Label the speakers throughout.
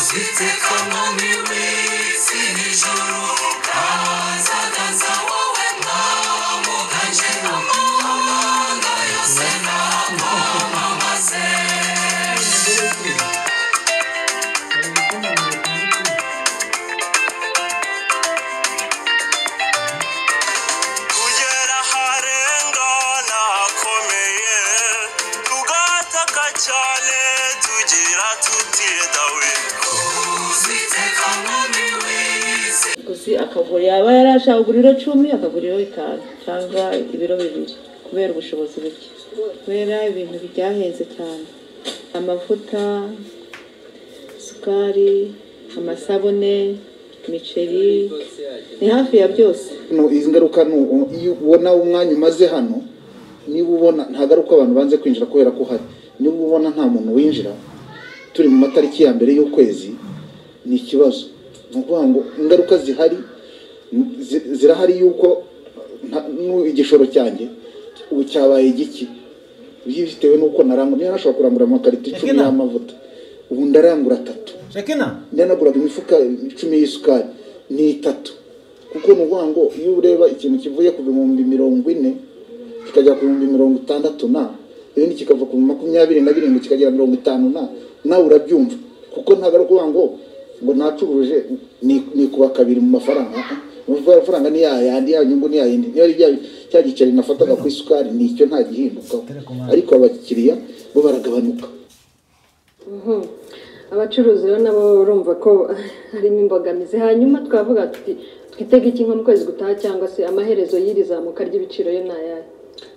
Speaker 1: Ziteko mumiwe sinijuru Azagaza wowe mwamo ganje Amanga yose namo mamaze Kugera harenga nakomeye Tugataka cyane tugira tuti dawe Ziteko mumiwe
Speaker 2: gusi akagura yaba yarashaka kugura ibiro cumi akagura ibiro bitanu cyangwa ibiro bibiri kubera ubushobozi buke kubera ibintu byahenze cyane amavuta isukari amasabune imiceri ni hafi ya byose
Speaker 3: no izi ngaruka ni ubu iyo ubona umwanya umaze hano niba ubona nta garuka abantu banze kwinjira kubera ko uhari niba ubona nta muntu winjira turi mu matariki ya mbere y'ukwezi ni ikibazo ni ukuvuga ngo ingaruka zihari zi- zirahari yuko nta- nu- igishoro cyanjye ubu cyabaye giki bitewe n'uko narangura niba nashobora kurangura amakarito icumi
Speaker 4: Ekena.
Speaker 3: y'amavuta ubu ndarangura atatu
Speaker 4: shekina
Speaker 3: ndanaguraga imifuka icumi y'isukari ni itatu kuko ni ukuvuga ngo iyo ureba ikintu kivuye ku bihumbi mirongo ine kikajya ku bihumbi mirongo itandatu na ibindi kikava ku makumyabiri na birindwi kikagera mirongo itanu na nawe urabyumva kuko ntabwo ari ukuvuga ngo ngo nacuruje ni- nikuba kabiri mu mafaranga uvuga amafaranga ni yayandi ya nyungu ni yayindi niba ari bya- cya giceri nafataga ku isukari ni icyo nta gihindukaho ariko abakiriya bo baragabanuka
Speaker 5: abacuruzi rero nabo urumva ko harimo imbogamizi hanyuma twavuga tuti twitege iki nko mu kwezi gutaha cyangwa se amaherezo y'iri zamuka ry'ibiciro yo ni ayahe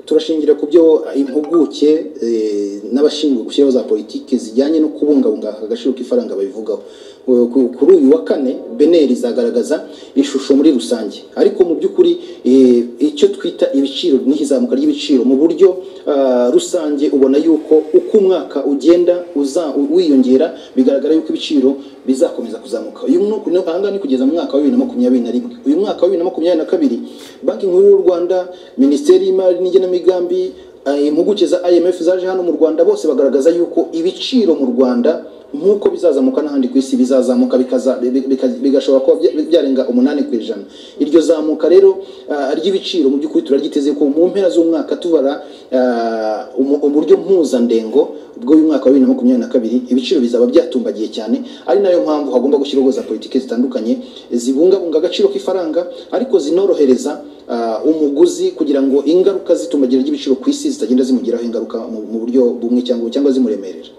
Speaker 6: turashingira ku byo impuguke eh, n'abashinzwe gushyiraho za politiki zijyanye no kubungabunga aka gaciro k'ifaranga babivugaho Eh, ku- kuri uyu wa kane beneri izagaragaza ishusho muri rusange ariko mu by'ukuri eh, icyo twita ibiciro n'izamuka ry'ibiciro mu buryo ah, rusange ubona yuko uko umwaka ugenda uza- u- wiyongera bigaragara yuko ibiciro bizakomeza kuzamuka uyu mwaka ni- aha ngaha ni kugeza mu mwaka wa bibiri na makumyabiri na rimwe uyu mwaka wa bibiri na makumyabiri na kabiri banki nkuru y'u rwanda minisiteri y'imari n'igenamigambi eh, impuguke za imf zaje hano mu rwanda bose bagaragaza yuko ibiciro mu rwanda nk'uko bizazamuka n'ahandi ku isi bizazamuka bikaza- bi- bika- bigashobora kuba bya- byarenga umunani ku ijana iryo zamuka rero ah, ry'ibiciro mu by'ukuri turaryiteze ko mu mpera z'umwaka tubara ah, umu- uburyo mpuzandengo bw'uyu mwaka wa bibiri na makumyabiri na kabiri ibiciro bizaba byatumbagiye cyane ari nayo mpamvu hagomba gushyirwaho za politiki zitandukanye zibungabunga agaciro k'ifaranga ariko zinorohereza ah, umuguzi kugira ngo ingaruka zitumbagira ry'ibiciro ku isi zitagenda zimugiraho ingaruka mu mu buryo bumwe cyangwa cyangwa zimuremerera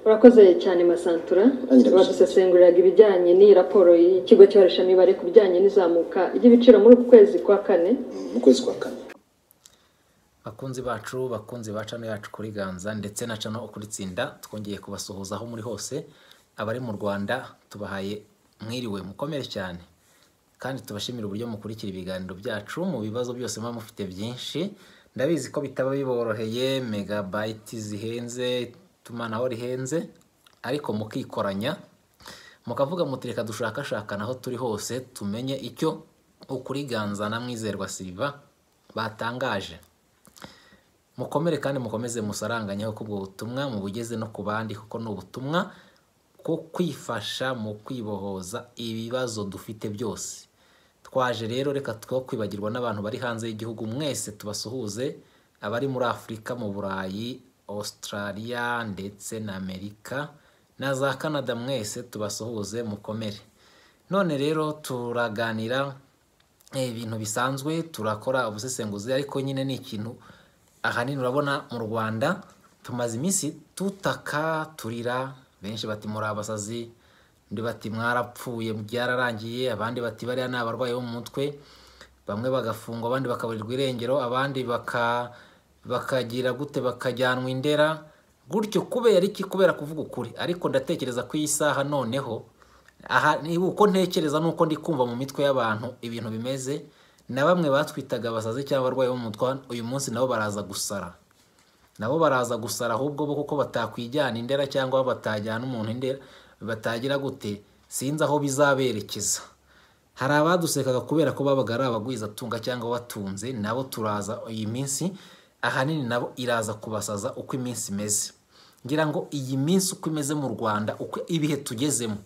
Speaker 5: urakoze cyane masantura
Speaker 6: Anyiraguze.
Speaker 5: badusesenguriraga ibijyanye n'iyi raporo y'ikigo cy'ibarishamibare ku bijyanye n'izamuka ry'ibiciro muri uku kwezi kwa kane
Speaker 6: mu kwezi kwa kane
Speaker 7: bakunzi bacu bakunzi ba cano yacu kuri ganza ndetse na cano kuri tsinda twongeye kubasuhuza aho muri hose abari mu rwanda tubahaye mwiriwe mukomere cyane kandi tubashimira uburyo mukurikira ibiganiro byacu mu bibazo byose muba mufite byinshi ndabizi ko bitaba biboroheye megabayiti zihenze itumanaho rihenze ariko mukikoranya mukavuga muti reka dushakashakane aho turi hose tumenye icyo ukuriganza na mwizerwa silva batangaje mukomere kandi mukomeze musaranganyeho kubwo butumwa mubugeze no ku bandi kuko ni ubutumwa bwo kwifasha mu kwibohoza ibibazo dufite byose twaje rero reka twe kwibagirwa n'abantu bari hanze y'igihugu mwese tubasuhuze abari muri afurika mu burayi australia ndetse na amerika na za canada mwese tubasuhuze mukomere none rero turaganira eh, ibintu bisanzwe turakora ubusesenguzi ariko nyine ni ikintu ahanini urabona mu rwanda tumaze iminsi tutaka turira benshi bati muri abasazi undi bati mwarapfuye byararangiye abandi bati bariya ni abarwayi bo mu mutwe bamwe bagafungwa abandi bakaburirwa irengero abandi baka bakagira gute bakajyanwa indera gutyo kubera iki kubera kuvuga ukuri ariko ndatekereza ko iyi saha noneho aha ni uko ntekereza nuko ndi kumva mu mitwe y'abantu ibintu bimeze na bamwe batwitaga abasazi cyangwa abarwayi bo mu mutwe uyu munsi nabo baraza gusara nabo baraza gusara ahubwo bo kuko batakwijyana indera cyangwa batajyana umuntu indera batagira gute sinzi aho bizaberekeza hari abadusekaga kubera ko babaga ari abagwizatunga cyangwa batunze nabo turaza iyi minsi ahanini nabo iraza kubasaza uko iminsi imeze ngira ngo iyi minsi uko imeze mu rwanda uko ibihe tugezemo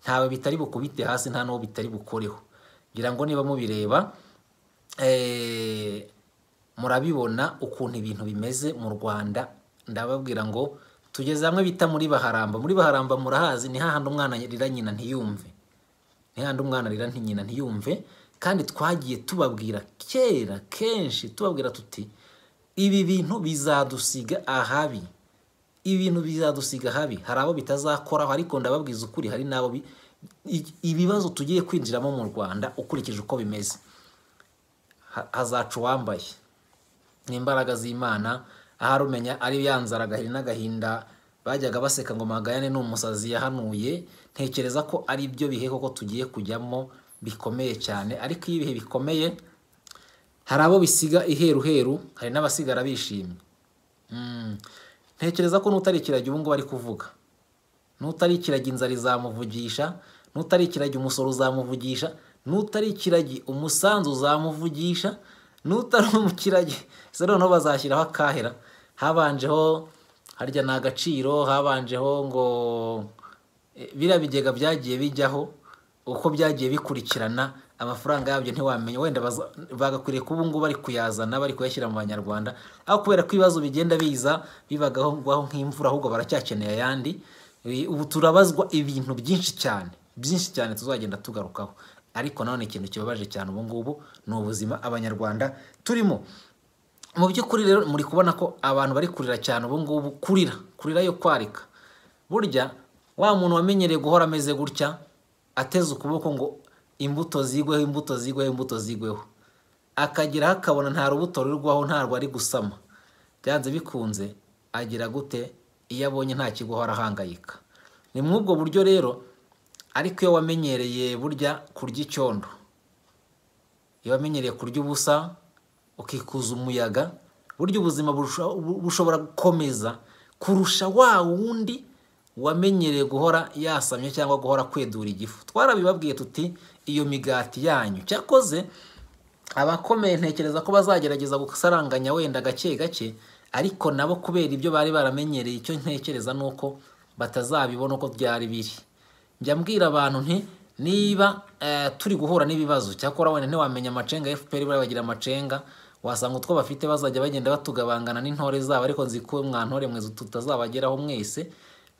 Speaker 7: ntawe bitari bukubite hasi nta n'uwo bitari bukoreho ngira ngo niba mubireba eh, murabibona ukuntu ibintu bimeze mu rwanda ndababwira ngo tugeze hamwe bita muri baharamba muri baharamba murahazi ni hahandi umwana arira nyina ntiyumve ni hahandi umwana arira nti- nyina ntiyumve kandi twagiye tubabwira kera kenshi tubabwira tuti ibi bintu bizadusiga ahabi ibintu bizadusiga habi hari abo bitazakoraho ariko ndababwiza ukuri hari n'abo bi- i- ibibazo tugiye kwinjiramo mu rwanda ukurikije uko bimeze Ha- hazaca uwambaye ni imbaraga z'imana ahari umenya ari ya nzara agahiri n'agahinda bajyaga baseka ngo magayane ni umusazi yahanuye ntekereza ko ari byo bihe koko tugiye kujyamo bikomeye cyane ariko iyo ibihe bikomeye hari abo bisiga iheruheru hari n'abasigara bishimye Mm. ntekereza ko n'utari ikiragi ubu ngubu ari kuvuga n'utari ikiragi inzara izamuvugisha n'utari ikiragi umusoro uzamuvugisha n'utari ikiragi umusanzu uzamuvugisha n'utari umukiragi se noneho bazashyiraho akahera habanjeho harya ni agaciro habanjeho ngo eh, biriya bigega byagiye bijyaho uko byagiye bikurikirana amafaranga yabyo ntiwamenya wenda baza- bagakwiriye kuba ubu ngubu bari kuyazana bari kuyashyira mu banyarwanda ariko kubera ko ibibazo bigenda biza bibagaho ngwaho nk'imvura ahubwo baracyakeneye ayandi Eh, ubu turabazwa ibintu byinshi cyane byinshi cyane tuzagenda tugarukaho ariko nanone ikintu kibabaje cyane ubu ngubu ni ubuzima abanyarwanda turimo mu by'ukuri rero muri kubona ko abantu bari kurira cyane ubu ngubu kurira kurira yo kwarika burya wa muntu wamenyereye guhora ameze gutya ateze ukuboko ngo imbuto zigweho imbuto zigweho imbuto zigweho akageraho akabona nta rubuto rurwaho ntarwo ari gusama byanze bikunze agira gute iyo abonye nta kiguhora ahangayika ni muri ubwo buryo rero ariko iyo wamenyereye burya kurya icyondo iyo wamenyereye kurya ubusa ukikuza umuyaga burya ubuzima burusha- bu- bushobora gukomeza kurusha wa wundi wamenyereye guhora yasamye cyangwa guhora kwedura igifu twarabibabwiye tuti iyo migati yanyu cyakoze abakomeye ntekereza ko bazagerageza gusaranganya wenda gake gake ariko nabo kubera ibyo bari baramenyereye icyo ntekereza ni uko batazabibona uko byari biri njya mbwira abantu nti niba eh, turi guhura n'ibibazo cyakora wenda ntiwamenya amacenga fpr bari bagira amacenga wasanga utwo bafite bazajya bagenda batugabangana n'intore zabo ariko nzi ko mwantore mwe tutazabageraho mwese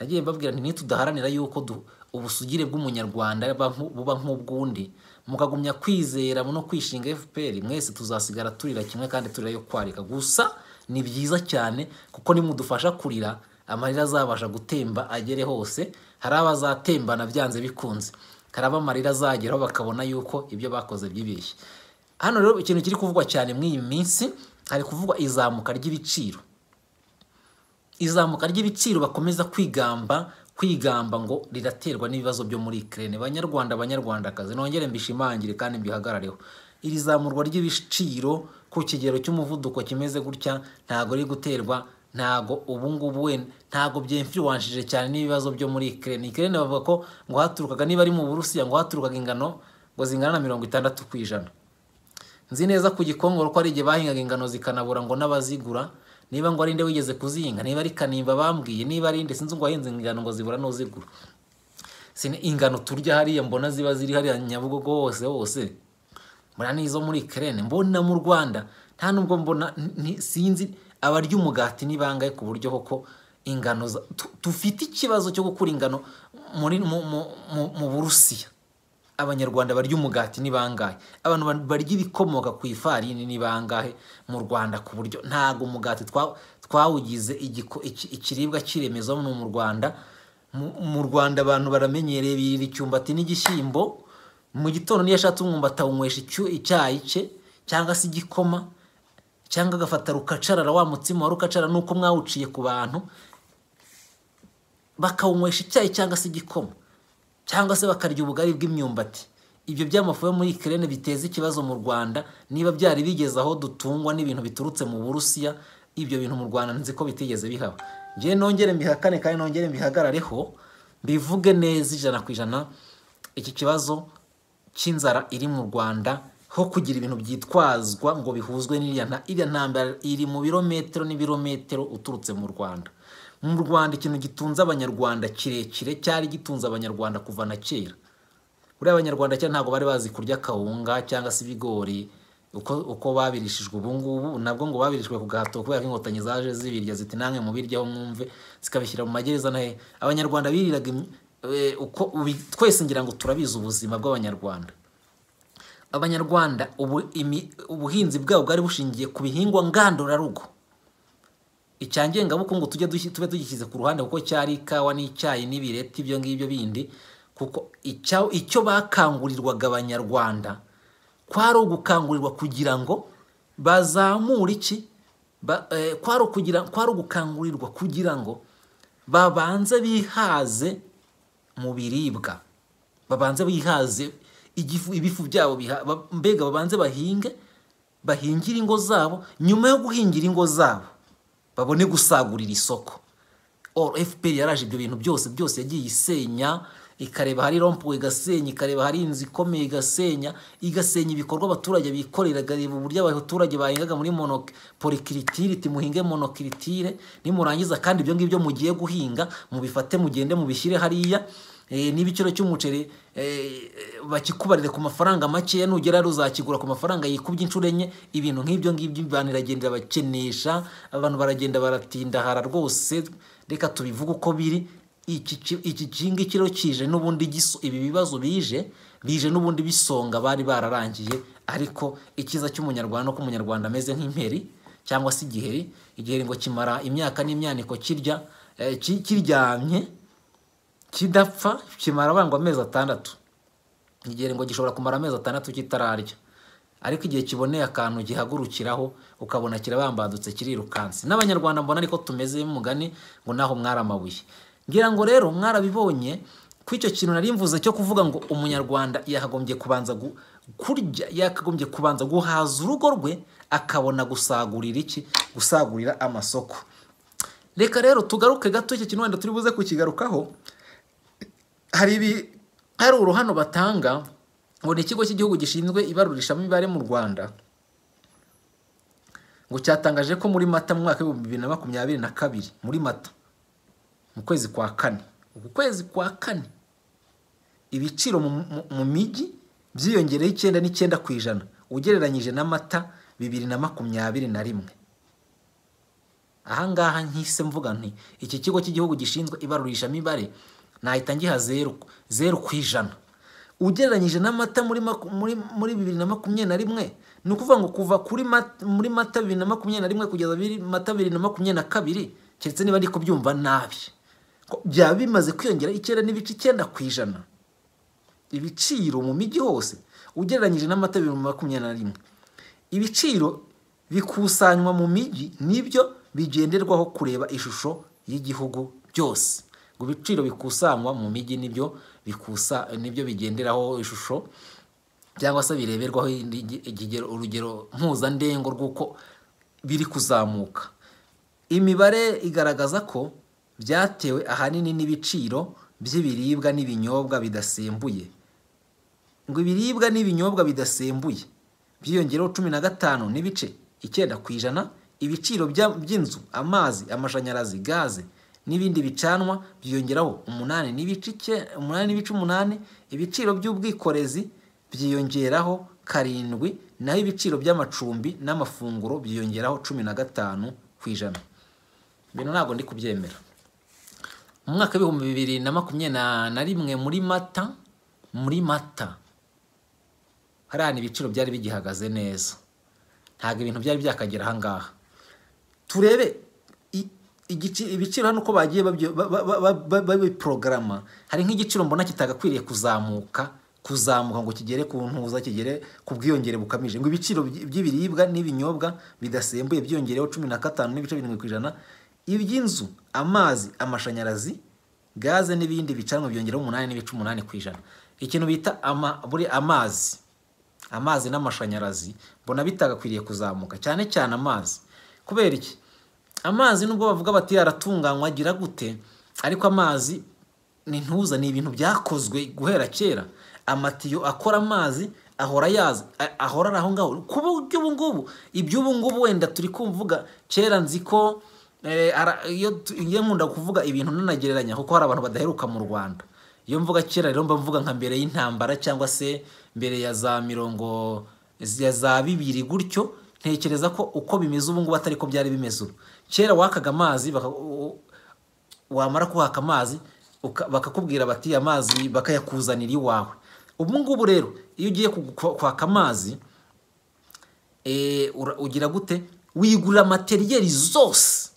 Speaker 7: nagiye mbabwira nti nitudaharanira yuko du- ubusugire bw'umunyarwanda buba nku- buba nk'ubw'undi mukagumya kwizera no kwishinga fpr mwese tuzasigara turira kimwe kandi turira yo kwarika gusa ni byiza cyane kuko nimudufasha kurira amarira azabasha gutemba agere hose hari abazatembana byanze bikunze hari abo amarira azageraho bakabona yuko ibyo bakoze byibeshye hano rero ikintu kiri kuvugwa cyane muri iyi minsi hari kuvugwa izamuka ry'ibiciro izamuka ry'ibiciro bakomeza kwigamba kwigamba ngo riraterwa n'ibibazo byo muri Ukraine banyarwanda banyarwandakazi nongere mbishimangire kandi mbihagarareho iri zamurwa ry'ibiciro ku kigero cy'umuvuduko kimeze gutya ntago riri guterwa ntago ubu ngubu wenda ntago byemfiriwanshije cyane n'ibibazo byo muri Ukraine Ukraine bavuga ko ngo haturukaga niba ari mu Burusiya ngo haturukaga ingano ngo zingana na mirongo itandatu ku ijana nzi neza ku gikongoro ko ari igihe bahingaga ingano zikanabura ngo n'abazigura niba ngo ari nde wigeze kuzihinga niba ari kanimba bambwiye niba ari nde sinzi ngo wahinze ingano ngo zibura n'uzigura Sine ingano turya hariya mbona ziba ziri hariya nyabugogo hose hose mbona n'izo muri kerene mbona mu rwanda nta nubwo mbona ni- sinzi abarya umugati ni bangahe ku buryo koko ingano za- tu- dufite ikibazo cyo gukura ingano muri mu, mu, mu, mu burusiya abanyarwanda barya umugati ni bangahe abantu ba- barya ibikomoka ku ifarini ni bangahe mu rwanda ku buryo ntabwo umugati twa- twawugize igiko- iki- ikiribwa cy'iremezo no mu rwanda Mu- mu rwanda abantu baramenyereye birira icyumbati n'igishyimbo mu gitondo niyo ashatse umwumbati awunywesha icyu- icyayi cye cyangwa se igikoma cyangwa agafata rukacarara wa mutsima wa rukacarara nuko mwawuciye ku bantu bakawunywesha icyayi cyangwa se igikoma cyangwa se bakarya ubugari bw'imyumbati ibyo by'amafu yo muri Ukraine biteza ikibazo mu Rwanda niba byari bigeze aho dutungwa n'ibintu biturutse mu Burusiya ibyo bintu mu Rwanda nzi ko bitigeze bihaba njye nongere mbihakane kandi nongere mbihagarareho mbivuge neza ijana ku ijana iki kibazo cy'inzara iri mu Rwanda ho kugira ibintu byitwazwa ngo bihuzwe n'iriya nta- iriya ntambara iri mu birometero n'ibirometero uturutse mu Rwanda mu rwanda ikintu gitunze abanyarwanda kirekire cyari gitunze abanyarwanda kuva na kera buriya abanyarwanda kera ntabwo bari bazi kurya kawunga cyangwa se ibigori uko uko babirishijwe ubu ngubu nabwo ngo babirishwe ku gahato kubera ko inkotanyi zaje zibirya ziti namwe mubiryaho mwumve zikabishyira mu magereza na he abanyarwanda biriraga im- eh, uko ubi- twese ngira ngo turabizi ubuzima bw'abanyarwanda abanyarwanda ubu, imi, ubuhinzi bwabo bwari bushingiye ku bihingwa ngandurarugo icya ngengabukungu tujye dushyi- tube tugishyize ku ruhande kuko cyari ikawa n'icyayi n'ibireti ibyo ngibyo bindi kuko icya- icyo bakangurirwaga abanyarwanda kwari ugukangurirwa kugira ngo bazamure iki Ba- eh, kwari ukugira- kwari ugukangurirwa kugira ngo babanze bihaze mu biribwa babanze bihaze igifu- ibifu byabo biha- ba- mbega babanze bahinge bahingire ingo zabo nyuma yo guhingira ingo zabo babone gusagurira isoko Or fpr yaraje ibyo bintu byose byose yagiye isenya ikareba hari rompo igasenya ikareba hari inzu ikomeye igasenya igasenya ibikorwa abaturage bikorera ikareba uburyo abaturage bahingaga muri mono- polyculture iti muhinge monokiritire nimurangiza kandi ibyo ngibyo mugiye guhinga mubifate mugende mubishyire hariya Eh, n'ibiciro cy'umuceri eh, bakikubarire ku mafaranga makeya nugera ruzakigura ku mafaranga yikubye inshuro enye ibintu nk'ibyo ngibyo abantu iragenda bakenesha abantu baragenda baratindahara rwose reka tubivuge uko biri iki ki- iki kingiki rero kije n'ubundi giso ibi bibazo bije bije n'ubundi bisonga bari bararangiye ariko icyiza cy'umunyarwanda nuko umunyarwanda ameze nk'imperi cyangwa se igiheri igiheri ngo kimara imyaka n'imyaniko kirya eh, ki- kiryamye kidapfa kimara abangwa amezi atandatu igiheri ngo gishobora kumara amezi atandatu kitararya ariko igihe kiboneye akantu gihagurukiraho ukabona kirabambadutse kirirukansi n'abanyarwanda mbona ariko tumeze mugani ngo naho mwari amabuye ngira ngo rero mwarabibonye ko icyo kintu nari mvuze cyo kuvuga ngo umunyarwanda yakagombye kubanza gu- kurya yakagombye kubanza guhaza urugo rwe akabona gusagurira iki gusagurira amasoko reka rero tugaruke gato icyo kintu wenda turi buze kukigarukaho hari ibi hari uruhano batanga ngo ni ikigo cy'igihugu gishinzwe ibarurishamibare mu rwanda ngo cyatangaje ko muri mata mu mwaka w'ibihumbi bibiri na makumyabiri na kabiri muri mata mu kwezi kwa kane uku kwezi kwa kane ibiciro mu, mu, mu mijyi byiyongereho icyenda n'icyenda ku ijana ugereranyije n'amata bibiri na makumyabiri na rimwe ahangaha nkise mvuga nti iki kigo cy'igihugu gishinzwe ibarurishamibare nahita ngiha zeru zeru ku ijana ugereranyije n'amata muri maku- muri muri bibiri na makumyabiri na rimwe ni ukuvuga ngo kuva kuri mat- muri mata bibiri na makumyabiri na rimwe kugeza biri- mata bibiri na makumyabiri na kabiri keretse niba ndi kubyumva nabi ko byaba bimaze kwiyongera icyenda n'ibice icyenda ku ijana ibiciro mu mijyi hose ugereranyije n'amata bibiri na makumyabiri na rimwe ibiciro bikusanywa mu mijyi nibyo bigenderwaho kureba ishusho y'igihugu byose ngo ibiciro bikusanywa mu mijyi nibyo bikusa nibyo bigenderaho ishusho cyangwa se bireberwaho indi- ikigero- urugero mpuzandengo rw'uko biri kuzamuka imibare igaragaza ko byatewe ahanini n'ibiciro by'ibiribwa n'ibinyobwa bidasembuye ngo ibiribwa n'ibinyobwa bidasembuye byiyongereho cumi na gatanu n'ibice icyenda ku ijana ibiciro bya- by'inzu amazi amashanyarazi gaze n'ibindi bicanwa byiyongeraho umunani n'ibice ice- umunani n'ibice umunani ibiciro by'ubwikorezi byiyongeraho karindwi naho ibiciro by'amacumbi n'amafunguro byiyongeraho cumi na gatanu ku ijana ibintu ntabwo ndi kubyemera mu mwaka w'ibihumbi bibiri na makumyabiri na- na rimwe muri mata muri mata hariya ni ibiciro byari bigihagaze neza ntabwo ibintu byari byakagera ahangaha turebe i- igici- ibiciro hano uko bagiye babyo- ba- ba- ba- ba- babiporogaramu hari nk'igiciro mbona kitagakwiriye kuzamuka kuzamuka ngo kigere ku ntuza kigere ku bwiyongere bukabije ngo ibiciro by- by'ibiribwa n'ibinyobwa bidasembuye byiyongereho cumi na gatanu n'ibice birindwi ku ijana iby'inzu amazi amashanyarazi gaze n'ibindi bicanwa byiyongereho umunani n'ibice umunani ku ijana ikintu bita ama, buri amazi amazi n'amashanyarazi mbona bitagakwiriye kuzamuka cyane cyane amazi kubera iki amazi nubwo bavuga bati yaratunganywa agira gute ariko amazi ni ntuza ni ibintu byakozwe guhera kera amatiyo akora amazi ahora yaza a- ahora ari aho ngaho ku buryo ubu ngubu iby'ubu ngubu wenda turi kumvuga kera nzi ko Eh, ara- iyo tu- iyo nkunda kuvuga ibintu nanagereranya kuko hari abantu badaheruka mu rwanda iyo mvuga kera rero mba mvuga nka mbere y'intambara cyangwa se mbere ya za mirongo ya za bibiri gutyo ntekereza ko uko bimeze ubu ngubu atari ko byari bimeze ubu kera wakaga amazi baka- u- u- wamara kuhaka amazi uka- bakakubwira bati amazi bakayakuzanira iwawe ubu ngubu rero iyo ugiye ku- ku- kwaka amazi eh, ura- ugira gute wigurira materiyeri zose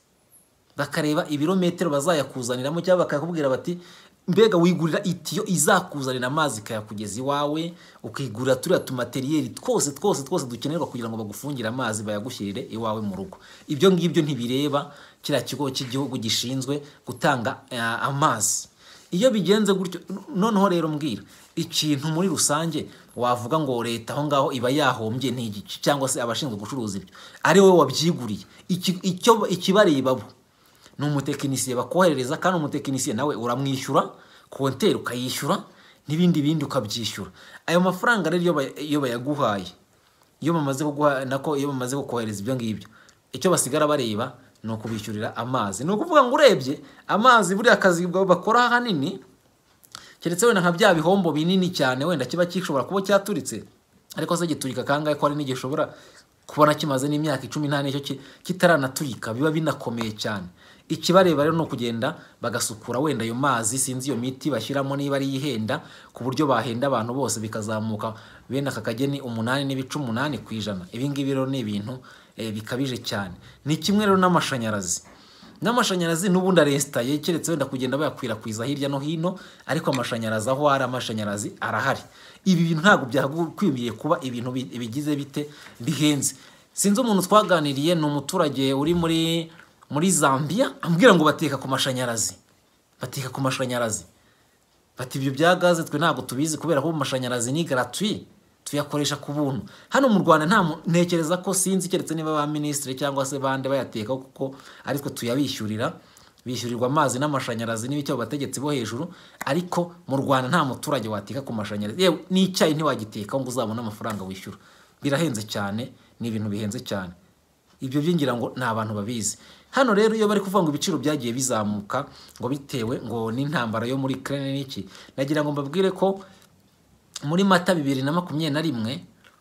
Speaker 7: bakareba ibirometero bazayakuzaniramo cyangwa bakakubwira bati mbega wigurira itiyo izakuzanira amazi ikayakugeza iwawe ukigurira turiya tumateriyeri twose twose twose dukenerwa kugira ngo bagufungire amazi bayagushyirire iwawe mu rugo ibyo ngibyo ntibireba kiriya kigo cy'igihugu gishinzwe gutanga eh, amazi iyo bigenze gutyo noneho rero mbwira ikintu muri rusange wavuga ngo leta aho ngaho iba yahombye n'igiki cyangwa se abashinzwe gucuruza ibyo ari wowe wabyiguriye Iki- icyo ikibarebabo ni umutekinisiye bakoherereza kandi umutekinisiye nawe uramwishyura konteri ukayishyura n'ibindi bindi ukabyishyura ayo mafaranga rero iyo ba- iyo bayaguhaye iyo bamaze kuguha nako iyo bamaze kukohereza ibyo ngibyo icyo basigara bareba ni ukubishyurira amazi ni ukuvuga ngo urebye amazi buriya akazi bakora ahanini keretse wenda nka bya bihombo binini cyane wenda kiba gishobora kuba cyaturitse ariko se giturika kangahe ko hari n'igishobora kubona kimaze n'imyaka icumi nta n'icyo ki- kitaranaturika biba binakomeye cyane ikibareba rero ni ukugenda bagasukura wenda ayo mazi sinzi iyo miti bashyiramo niba ari ihenda ku buryo bahenda abantu bose bikazamuka bene aka kageni umunani n'ibice umunani ku ijana ibi ngibi rero ni ibintu eh, bikabije cyane ni kimwe rero n'amashanyarazi n'amashanyarazi n'ubundi arestaye keretse wenda kugenda bayakwirakwiza hirya no hino ariko amashanyarazi aho ari amashanyarazi arahari ibi bintu ntabwo byagakwiye kuba ibintu bi- bigize bite bihenze sinzi umuntu twaganiriye ni umuturage uri muri muri zambia ambwira ngo bateka ku mashanyarazi bateka ku mashanyarazi bati ibyo bya gaze twe ntabwo tubizi kubera ko amashanyarazi ni gratuit tuyakoresha ku buntu hano mu rwanda nta mu- ntekereza ko sinzi keretse niba ba minisitiri cyangwa se bande bayateka kuko aritwe tuyabishyurira bishyurirwa amazi n'amashanyarazi n'ibicyo abategetsi bo hejuru ariko mu rwanda nta muturage wateka ku mashanyarazi yewe n'icyayi ntiwagiteka ngo uzabone amafaranga wishyura birahenze cyane ni ibintu bihenze cyane ibyo byingira ngo ni abantu babizi hano rero iyo bari kuvuga ngo ibiciro byagiye bizamuka ngo bitewe ngo n'intambara yo muri Ukraine n'iki nagira ngo mbabwire ko muri mata bibiri na makumyabiri na rimwe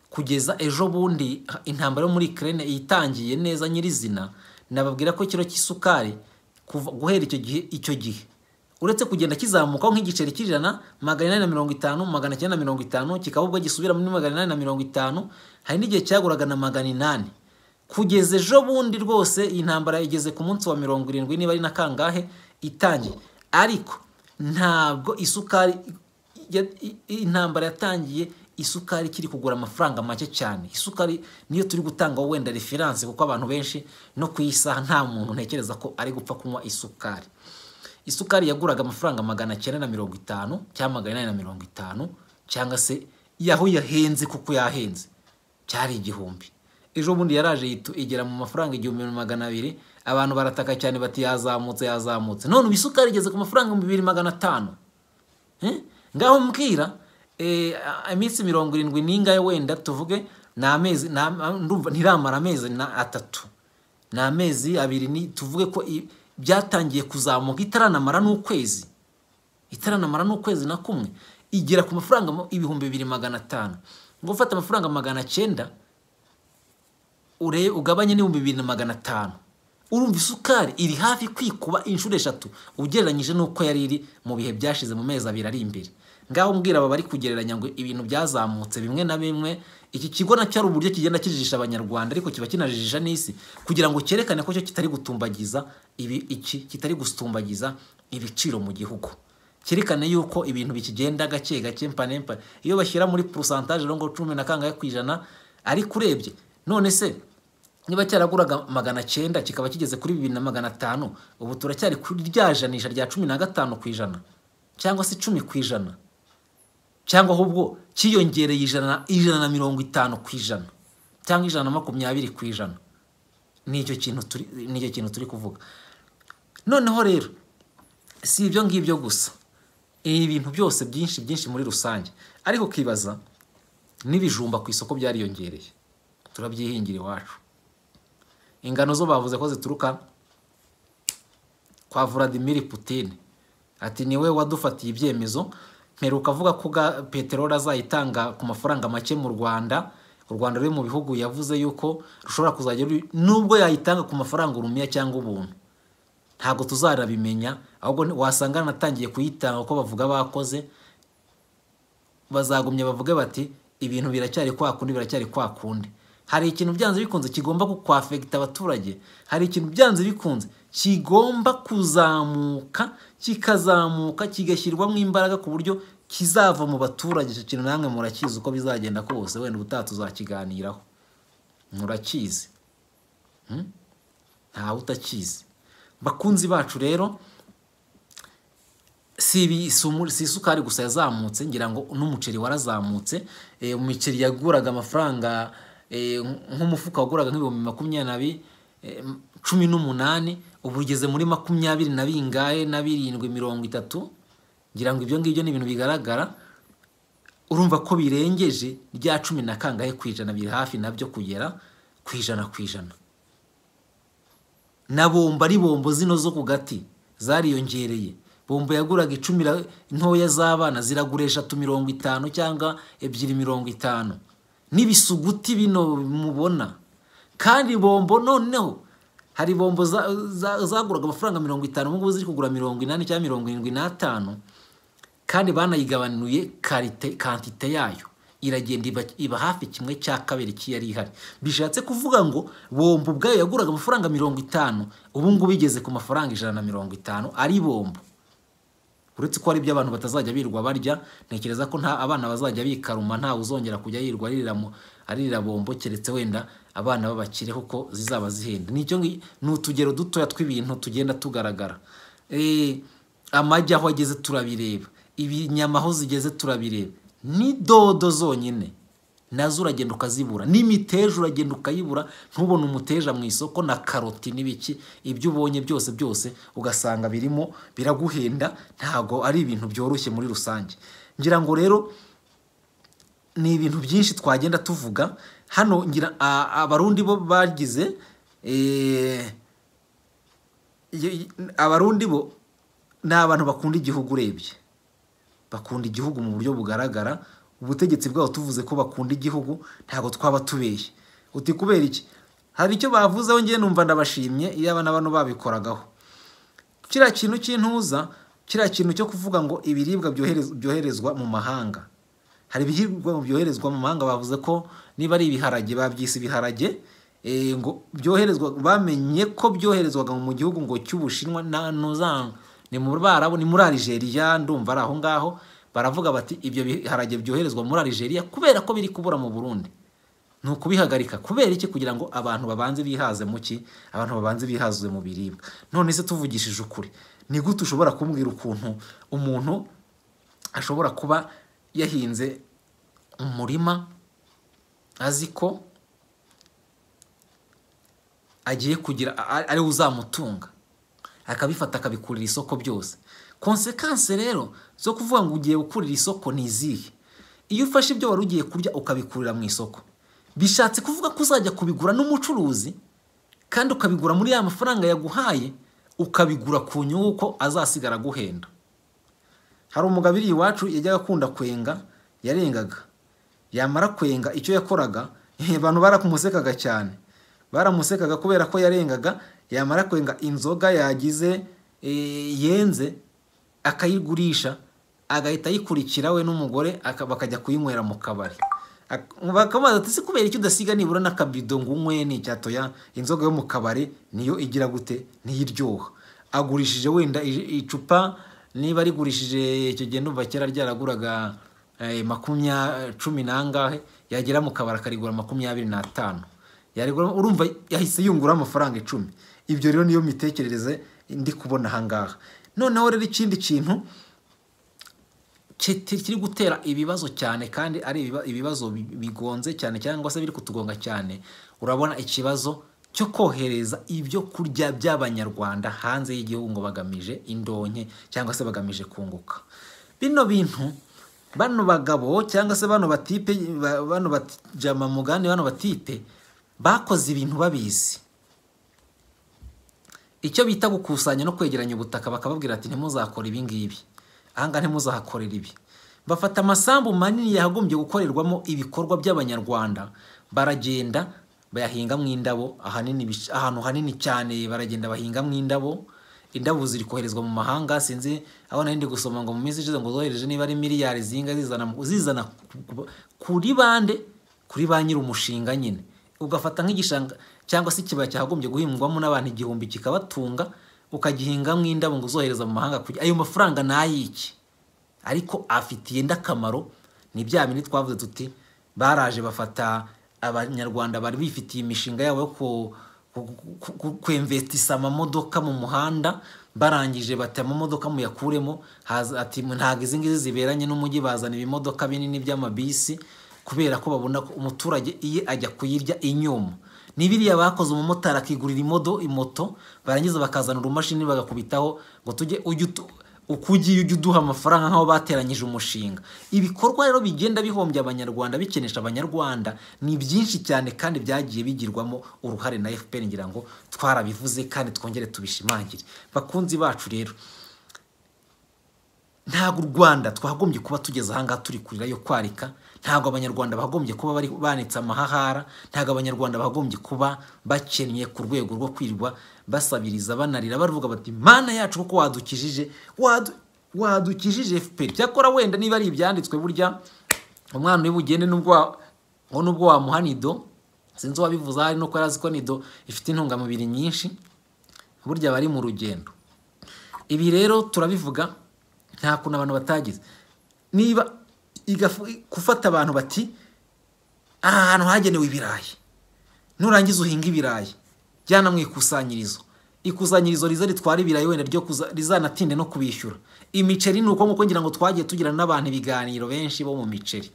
Speaker 7: kugeza ejo bundi ha- intambara yo muri Ukraine itangiye neza nyirizina nababwira ko ikiro cy'isukari kuva- guhera icyo gihe icyo gihe uretse kugenda kizamukaho nk'igiceri cy'ijana magana inani na mirongo itanu magana cyenda na mirongo itanu kikaba ubwo gisubira muri magana inani na mirongo itanu hari n'igihe cyaguraga na magana inani kugeza ejo bundi rwose iyi ntambara igeze ku munsi wa mirongo irindwi niba ari na kangahe itangiye ariko ntabwo isukari ya- i- i- intambara yatangiye isukari ikiri kugura amafaranga make cyane isukari niyo turi gutanga wenda referanse kuko abantu benshi no ku isaha nta muntu ntekereza ko ari gupfa kunywa isukari isukari yaguraga amafaranga magana cyenda na mirongo itanu cyangwa magana inani na mirongo itanu cyangwa se yaho yahenze kuko yahenze cyari igihumbi ejo bundi yaraje yitu- igera mu mafaranga igihumbi na magana abiri abantu barataka cyane bati yazamutse yazamutse none ubu isukari igeze ku mafaranga bibiri magana atanu Eh? ngaho mbwira eh, a- iminsi mirongo irindwi n'ingahe wenda tuvuge ni amezi ni am- am- ndumva ntiramara amezi na atatu ni amezi abiri ni tuvuge ko i- byatangiye kuzamuka itaranamara n'ukwezi itaranamara n'ukwezi na kumwe igera ku mafaranga mu- ibihumbi bibiri magana atanu ngo ufate amafaranga magana cyenda urebe ugabanye n'ibihumbi bibiri na magana atanu urumva isukari iri hafi kwikuba inshuro eshatu ugereranyije n'uko yari iri mu bihe byashize mu mezi abiri ari imbere ngaho mbwira aba bari kugereranya ngo ibintu byazamutse bimwe na bimwe iki kigo nacyo ari uburyo kigenda kijijisha abanyarwanda ariko kiba kinajijisha n'isi kugira ngo cyerekane ko cyo kitari gutumbagiza ibi iki kitari gutumbagiza ibiciro mu gihugu cyerekane yuko ibintu bikigenda gake gake mpane mpane iyo bashyira muri porosantaje ngo cumi na kangahe ku ijana ariko urebye none se niba cyaraguraga magana cyenda kikaba kigeze kuri bibiri na magana atanu ubu turacyari kuri rya janisha rya cumi na gatanu ku ijana cyangwa se icumi ku ijana cyangwa ahubwo kiyongereye ijana ijana na mirongo itanu ku ijana cyangwa ijana na makumyabiri ku ijana nicyo kintu turi nicyo kintu turi kuvuga noneho rero si ibyo ngibyo gusa ibi bintu byose byinshi byinshi muri rusange ariko ukibaza n'ibijumba ku isoko byariyongereye turabyihingira iwacu ingano zo bavuze ko zituruka kwa Vladimir Putin ati niwe wadufatiye ibyemezo mperuka avuga ko ga- peteroli azayitanga ku mafaranga make mu Rwanda u Rwanda ruri mu bihugu yavuze yuko rushobora kuzajya ru- nubwo yayitanga ku mafaranga urumiya cyangwa ubuntu ntabwo tuzarabimenya ahubwo ni- wasanga natangiye kuyitanga uko bavuga bakoze bazagumya bavuge bati ibintu biracyari kwa kundi biracyari kwa kundi hari ikintu byanze bikunze kigomba kukwafegita abaturage hari ikintu byanze bikunze kigomba kuzamuka kikazamuka kigashyirwamo imbaraga ku buryo kizava mu baturage icyo kintu namwe murakizi uko bizagenda kose wenda ubutaha tuzakiganiraho murakizi Hmm? ntawe utakizi bakunzi bacu rero si ibi- si umu- si isukari gusa yazamutse ngira ngo n'umuceri warazamutse Eh, umuceri yaguraga amafaranga eh, nk'umufuka waguraga nk'ibihumbi makumyabiri na bi- eh, m- cumi n'umunani ubu ugeze muri makumyabiri na bingahe na birindwi mirongo itatu ngira ngo ibyo ngibyo ni ibintu bigaragara urumva ko birengeje rya cumi na kangahe ku ijana biri hafi nabyo kugera ku ijana ku ijana na bombo ari bombo zino zo ku gati zariyongereye bombo yaguraga icumi ra- ntoya z'abana ziragura eshatu mirongo itanu cyangwa ebyiri mirongo itanu n'ibisuguti bino mubona kandi bombo noneho hari bombo za- za- zaguraga amafaranga mirongo itanu ubu ngubu ziri kugura mirongo inani cyangwa mirongo irindwi n'atanu kandi banayigabanuye karite kantite yayo iragenda iba, iba hafi kimwe cya kabiri cy'iyari ihari bishatse kuvuga ngo bombo ubwayo yaguraga amafaranga mirongo itanu ubu ngubu igeze ku mafaranga ijana na mirongo itanu ari bombo uretse ko hari ibyo abantu batazajya birirwa barya ntekereza ko nta abana bazajya bikaruma ntawe uzongera kujya yirirwa aririra mu- aririra bombo keretse wenda abana b'abakire kuko zizaba zihenda nicyo ngi- ni utugero dutoya tw'ibintu tugenda tugaragara Eh, amagi aho ageze turabireba ibinyama aho zigeze turabireba ni dodo zonyine nazo uragenda ukazibura n'imiteja uragenda ukayibura ntubone umuteja mu isoko na karoti n'ibiki ibyo ubonye byose byose ugasanga birimo biraguhenda ntabwo ari ibintu byoroshye muri rusange ngira ngo rero ni ibintu byinshi twagenda tuvuga hano ngira a- abarundi bo bagize eh, y- y- abarundi bo ni abantu bakunda igihugu urebye bakunda igihugu mu buryo bugaragara ubutegetsi bwabo tuvuze ko bakunda igihugu ntabwo twaba tubeshye uti kubera iki hari icyo bavuzeho ngewe numva ndabashimye iyo abana bano babikoragaho kiriya kintu cy'intuza kiriya kintu cyo kuvuga ngo ibiribwa byoherez- byoherezwa mu mahanga hari ibiribwa byoherezwa mu mahanga bavuze ko niba ari ibiharage babyise ibiharage eh, ngo byoherezwa bamenye ko byoherezwaga mu gihugu ngo cy'ubushinwa na nuzan ni muri barabo ni muri Algeria ndumva ari aho ngaho baravuga bati ibyo biharage byoherezwa muri Algeria kubera ko biri kubura mu Burundi ni ukubihagarika kubera iki kugira ngo abantu babanze bihaze mu ki abantu babanze bihaze mu biribwa none se tuvugishije ukuri ni gute ushobora kumbwira ukuntu umuntu ashobora kuba yahinze umurima azi ko agiye kugira a- a- ariwe uzamutunga akabifata akabikurira isoko byose konsekansi rero zo kuvuga ngo ugiye gukurira isoko ni izihe iyo ufashe ibyo wari ugiye kurya ukabikurira mu isoko bishatse kuvuga ko uzajya kubigura n'umucuruzi kandi ukabigura muri ya mafaranga yaguhaye ukabigura ku nyungu ko azasigara aguhenda hari umugabo iri iwacu yajyaga akunda kwenga yarengaga yamara kwenga icyo yakoraga abantu barakumusekaga cyane baramusekaga kubera ko yarengaga yamara kwenga inzoga yagize eh, yenze akayigurisha agahita ayikurikira we n'umugore aka- bakajya kuyinywera mu kabari Ak- bakamubaza ati se kubera icyo udasiga nibura n'akabido ngo unywe n'icyato ya inzoga yo mu kabari niyo igira gute niyo iryoha agurishije wenda i- icupa niba rigurishije icyo gihe numva kera ryaraguraga eh, makumya cumi n'angahe yagera mu kabari akarigura makumyabiri n'atanu yarigura urumva yahise yungura amafaranga icumi ibyo rero niyo mitekerereze ndi kubona ahangaha noneho rero ikindi kintu kiti- kiri gutera ibibazo cyane kandi ari ibiba- ibibazo bi- bigonze cyane cyangwa se biri kutugonga cyane urabona ikibazo cyo kohereza ibyo kurya by'abanyarwanda hanze y'igihugu ngo bagamije indonke cyangwa se bagamije kunguka bino bintu bano bagabo cyangwa se bano batipe ba- bano bajama mugani bano batipe bakoze ibintu babizi icyo bita gukusanya no kwegeranya ubutaka bakababwira ati ntimuzakore ibi ngibi ahangaha ntimuzahakorera ibi bafata amasambu manini yagombye gukorerwamo ibikorwa by'abanyarwanda baragenda bayahingamo indabo ahanini bic- ahantu hanini cyane baragenda bahingamo indabo indabo ziri koherezwa mu mahanga sinzi aho nari ndi gusoma ngo mu minsi ishize ngo zohereje niba ari miliyari zinga zizana mu- zizana ku- ku- kuri bande kuri ba nyiri umushinga nyine ugafata nk'igishanga cyangwa se ikibaya cyagombye guhingwamo n'abantu igihumbi kikabatunga ukagihingamo indabo ngo uzohereza mu mahanga kugira ayo mafaranga ni ay'iki ariko afitiye indi akamaro ni bya bindi twavuze tuti baraje bafata abanyarwanda bari bifitiye imishinga yabo yo ku- ku- ku- ku- kwemvetisa amamodoka mu muhanda barangije bati amamodoka muyakuremo haza- ati ntabwo izi ngizi ziberanye n'umujyi bazana ibimodoka binini by'amabisi kubera ko babona ko umuturage iye ajya kuyirya inyuma ni biriya bakoze umumotari akigurira imodo imoto barangiza bakazana urumashini bagakubitaho ngo tujye ujye utu- uko ugiye ujya uduha amafaranga nk'aho bateranyije umushinga ibikorwa rero bigenda bihombya abanyarwanda bikenesha abanyarwanda ni byinshi cyane kandi byagiye bigirwamo uruhare na fpr ngira ngo twarabivuze kandi twongere tubishimangire bakunzi bacu rero ntabwo u rwanda twagombye kuba tugeze ahangaha turi kurira yo kwarika ntabwo abanyarwanda bagombye kuba bari banitse amahahara ntabwo abanyarwanda bagombye kuba bakennye ku rwego rwo kwirirwa basabiriza banarira bavuga bati mana yacu kuko wadukijije wadu- wadukijije fpr cyakora wenda niba ari ibyanditswe burya umwana uri bugende nubwo wa- ngo nubwo wamuha nido sinzi uwabivuze ahari nuko yari azi ko nido ifite intungamubiri nyinshi burya bari mu rugendo ibi rero turabivuga nta kuntu abantu batagize niba igafu- gufata abantu bati aha hantu hagenewe ibirayi nurangiza uhinga ibirayi jyana mu ikusanyirizo ikusanyirizo riza ritwara ibirayi wenda ryo kuza- rizanatinde no kubishyura imiceri ni uko nguko ngira ngo twagiye tugira n'abantu ibiganiro benshi bo mu miceri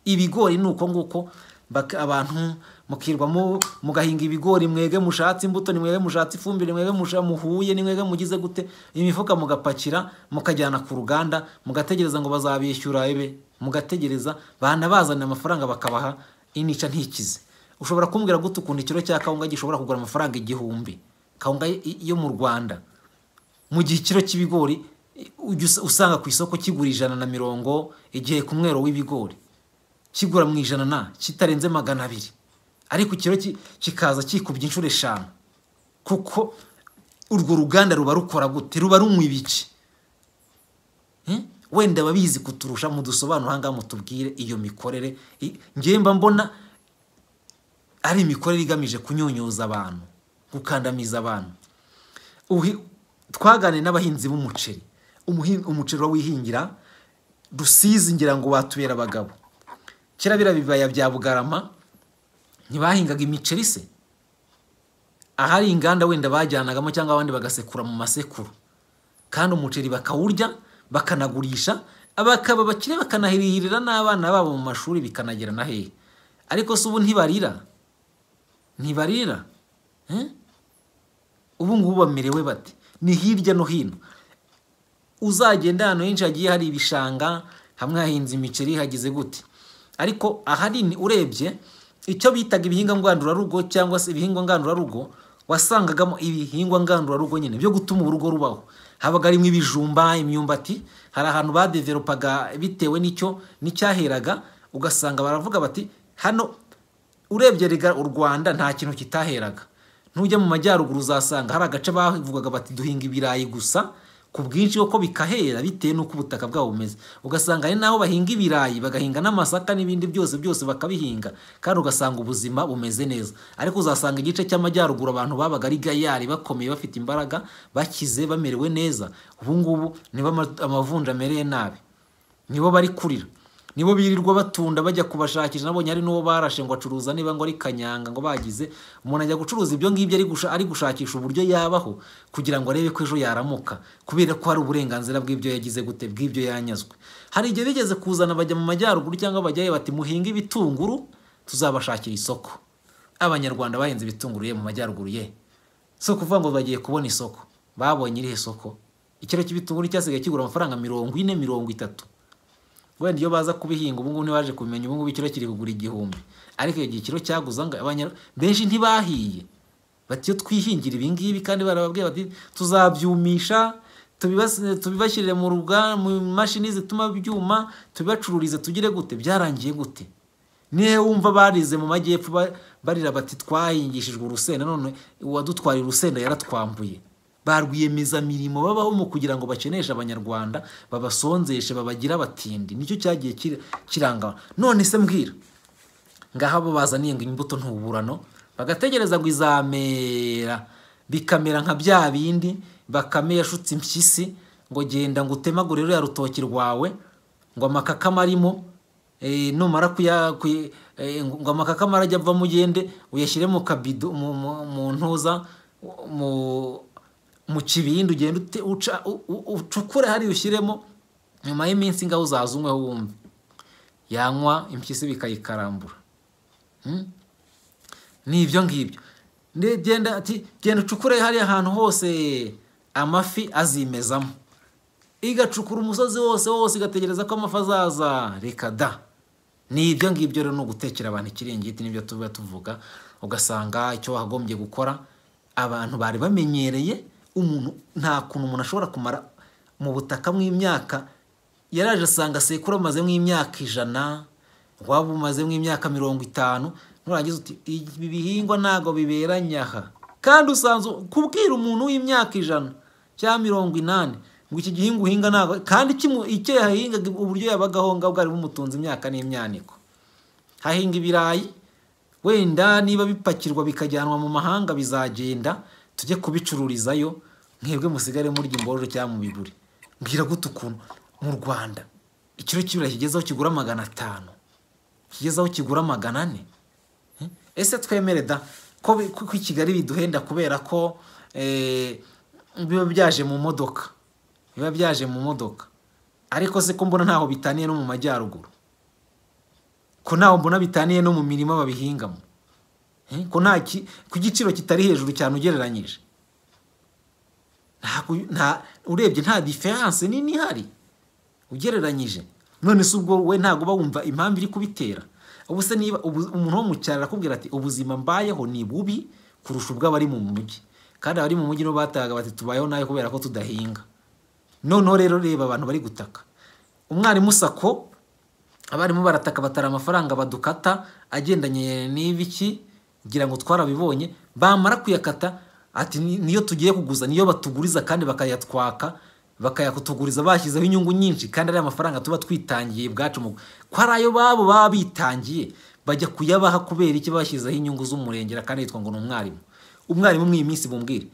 Speaker 7: ibigori ni uko nguko bak- abantu mukirwamo mugahinga ibigori mwege mushatse imbuto ni mwege mushatse ifumbire mwege musha muhuye ni mwege mugize gute imifuka mugapakira mukajyana ku ruganda mugategereza ngo bazabishyura ebe mugategereza bana bazana amafaranga bakabaha inica ntikize ushobora kumbwira gute ukuntu ikiro cya kawunga gishobora kugura amafaranga igihumbi kawunga y- yo mu rwanda mu gihe ikiro cy'ibigori ujya us- usanga ku isoko kigura ijana na mirongo igihe ku mwero w'ibigori kigura mu ijana na kitarenze magana abiri ariko ikiro ki- kikaza kikubye inshuro eshanu kuko urwo ruganda ruba rukora gute ruba runywa ibiki Eh? wenda babizi kuturusha mudusobanura ahangaha mutubwire iyo mikorere I- njyewe mba mbona ari imikorere igamije kunyunyuza abantu gukandamiza abantu Uhi- twaganiriye n'abahinzi b'umuceri Umuhin- umuceri urawihingira rusizi ngira ngo watubera abagabo kera biriya bibaya bya bugarama ntibahingaga imiceri se ahari inganda wenda bajyanagamo cyangwa abandi bagasekura mu masekuru kandi umuceri bakawurya bakanagurisha abakaba bakire bakanahirihirira n'abana babo mu mashuri bikanagera na hehe ariko se ubu ntibarira ntibarira Eh? ubu ngubu bamerewe bate ni hirya no hino uzagenda ahantu henshi hagiye hari ibishanga hamwe hahinze imiceri hagize gute ariko ahanini urebye icyo bitaga ibihingwa ngandurarugo cyangwa se ibihingwa ngandurarugo wasangagamo ibihingwa ngandurarugo nyine byo gutuma urugo rubaho habaga harimo ibijumba imyumbati hari ahantu badeveropaga bitewe n'icyo n'icyaheraga ugasanga baravuga bati hano urebye rega u rwanda nta kintu kitaheraga nujya mu majyaruguru uzasanga hari agace bavugaga bati duhinga ibirayi gusa ku bwinshi kuko bikahera bitewe n'uko ubutaka bwabo bumeze ugasanga hari n'aho bahinga ibirayi bagahinga n'amasaka n'ibindi byose byose bakabihinga kandi ugasanga ubuzima bumeze neza ariko uzasanga igice cy'amajyaruguru abantu babaga ari gayari bakomeye bafite imbaraga bakize bamerewe neza ubu ngubu niba ama- amavunja amereye nabi nibo bari kurira nibo birirwa batunda bajya kubashakisha nabonye hari n'uwo barashe ngo acuruza niba ngo ari kanyanga ngo bagize umuntu ajya gucuruza ibyo ngibyo ari, gusha, ari gushakisha uburyo yabaho kugira ngo arebe ko ejo yaramuka kubera ko hari uburenganzira bw'ibyo yagize gute bw'ibyo yanyazwe hari igihe bigeze kuzana bajya mu majyaruguru cyangwa bajyayo bati muhinge ibitunguru tuzabashakira isoko abanyarwanda bahinze ibitunguru ye mu majyaruguru ye si ukuvuga ngo bagiye kubona isoko babonye irihe soko ikiro cy'ibitunguru cyasigaye kigura amafaranga mirongo ine mirongo itatu wenda iyo baza kubihinga ubu ngubu ntibaje kubimenya ubu ngubu ikiro kiri kugura igihumbi ariko iyo gihe ikiro cyaguza ngo abanya benshi ntibahiye bati iyo twihingira ibi ngibi kandi barababwiye bati tuzabyumisha tubibas- tubibashyirire mu ruga- mu mashini zituma byuma tubibacururize tugire gute byarangiye gute nihe wumva barize mu majyepfo ba- barira bati twahingishijwe urusenda none uwadutwaye urusenda yaratwambuye barwiyemezamirimo babaho mu kugira ngo bakeneshe abanyarwanda babasonzeshe babagira abatindi nicyo cyagiye kir- kiranga none se mbwira ngaha bo bazaniye ngo imbuto ntuburano bagategereza ngo izamera bikamera nka bya bindi bakame yashutse impyisi ngo genda ngo utemagure ruriya rutoki rwawe ngo amakakama arimo eh, numara kuya kuy- eh, ngo amakakama arajya ava mugende uyashyire mu kabido mu- mu- mu ntuza mu mu kibindi ugenda ute- uca- u- u- ucukure hariya ushyiremo nyuma y'iminsi ngaho uzaza unyweho wumve yanywa impyisi bikayikarambura Hmm? ni ibyo ngibyo Nde- genda ati genda ucukure hariya ahantu hose amafi azimezamo igacukura umusozi wose wose igategereza ko amafi azaza reka da ni ibyo ngibyo rero ni ugutekera abantu ikiringiti nibyo tuba tuvuga ugasanga icyo wagombye gukora abantu bari bamenyereye umuntu nta kuntu umuntu ashobora kumara mu butaka mw'imyaka yaraje asanga sekuru amaze nk'imyaka ijana waba umaze nk'imyaka mirongo itanu nurangiza uti ibi bihingwa ntabwo biberanye aha kandi usanzwe kubwira umuntu w'imyaka ijana cyangwa mirongo inani ngo iki gihingwa uhinga ntabwo kandi kimu- icyo yahingaga uburyo yabagaho ngaho bwari bumutunze imyaka n'imyaniko hahinga ibirayi wenda niba bipakirwa bikajyanwa mu mahanga bizagenda tujye kubicururizayo mwebwe musigare murya imbororo cyangwa mu biguri mbwira gute ukuntu mu rwanda ikiro cy'ibirayi kigezeho kigura magana atanu kigezeho kigura magana ane Eh? ese twemere da ko bi- ko i kigali biduhenda kubera ko eh, biba byaje mu modoka biba byaje mu modoka ariko se ko mbona ntaho bitaniye no mu majyaruguru ko ntaho mbona bitaniye no mu mirima babihingamo Eh, ko nta ki- ku giciro kitari hejuru cyane ugereranyije Ntabwo- nta urebye nta diferanse nini ihari ugereranyije none se ubwo we ntabwo uba wumva impamvu iri kubitera ubu se niba ubu- umuntu wo mu cyaro arakubwira ati ubuzima mbayeho ni bubi kurusha ubw'abari mu mujyi kandi abari mu mujyi nibo batahaga bati tubayeho nabi kubera ko tudahinga noneho rero reba abantu bari gutaka umwarimu sako abarimu barataka batara amafaranga badukata agendanye n'ibiki ngira ngo twarabibonye bamara kuyakata ati "Ni- niyo tugiye kuguza niyo batuguriza kandi bakayatwaka bakayakutuguriza bashyizeho inyungu nyinshi kandi ari amafaranga tuba twitangiye bwacu mu ko ari ayo babo baba bitangiye bajya kuyabaha kubera iki bashyizeho inyungu z'umurengera kandi yitwa ngo ni umwarimu umwarimu mw'iyi minsi bumbwire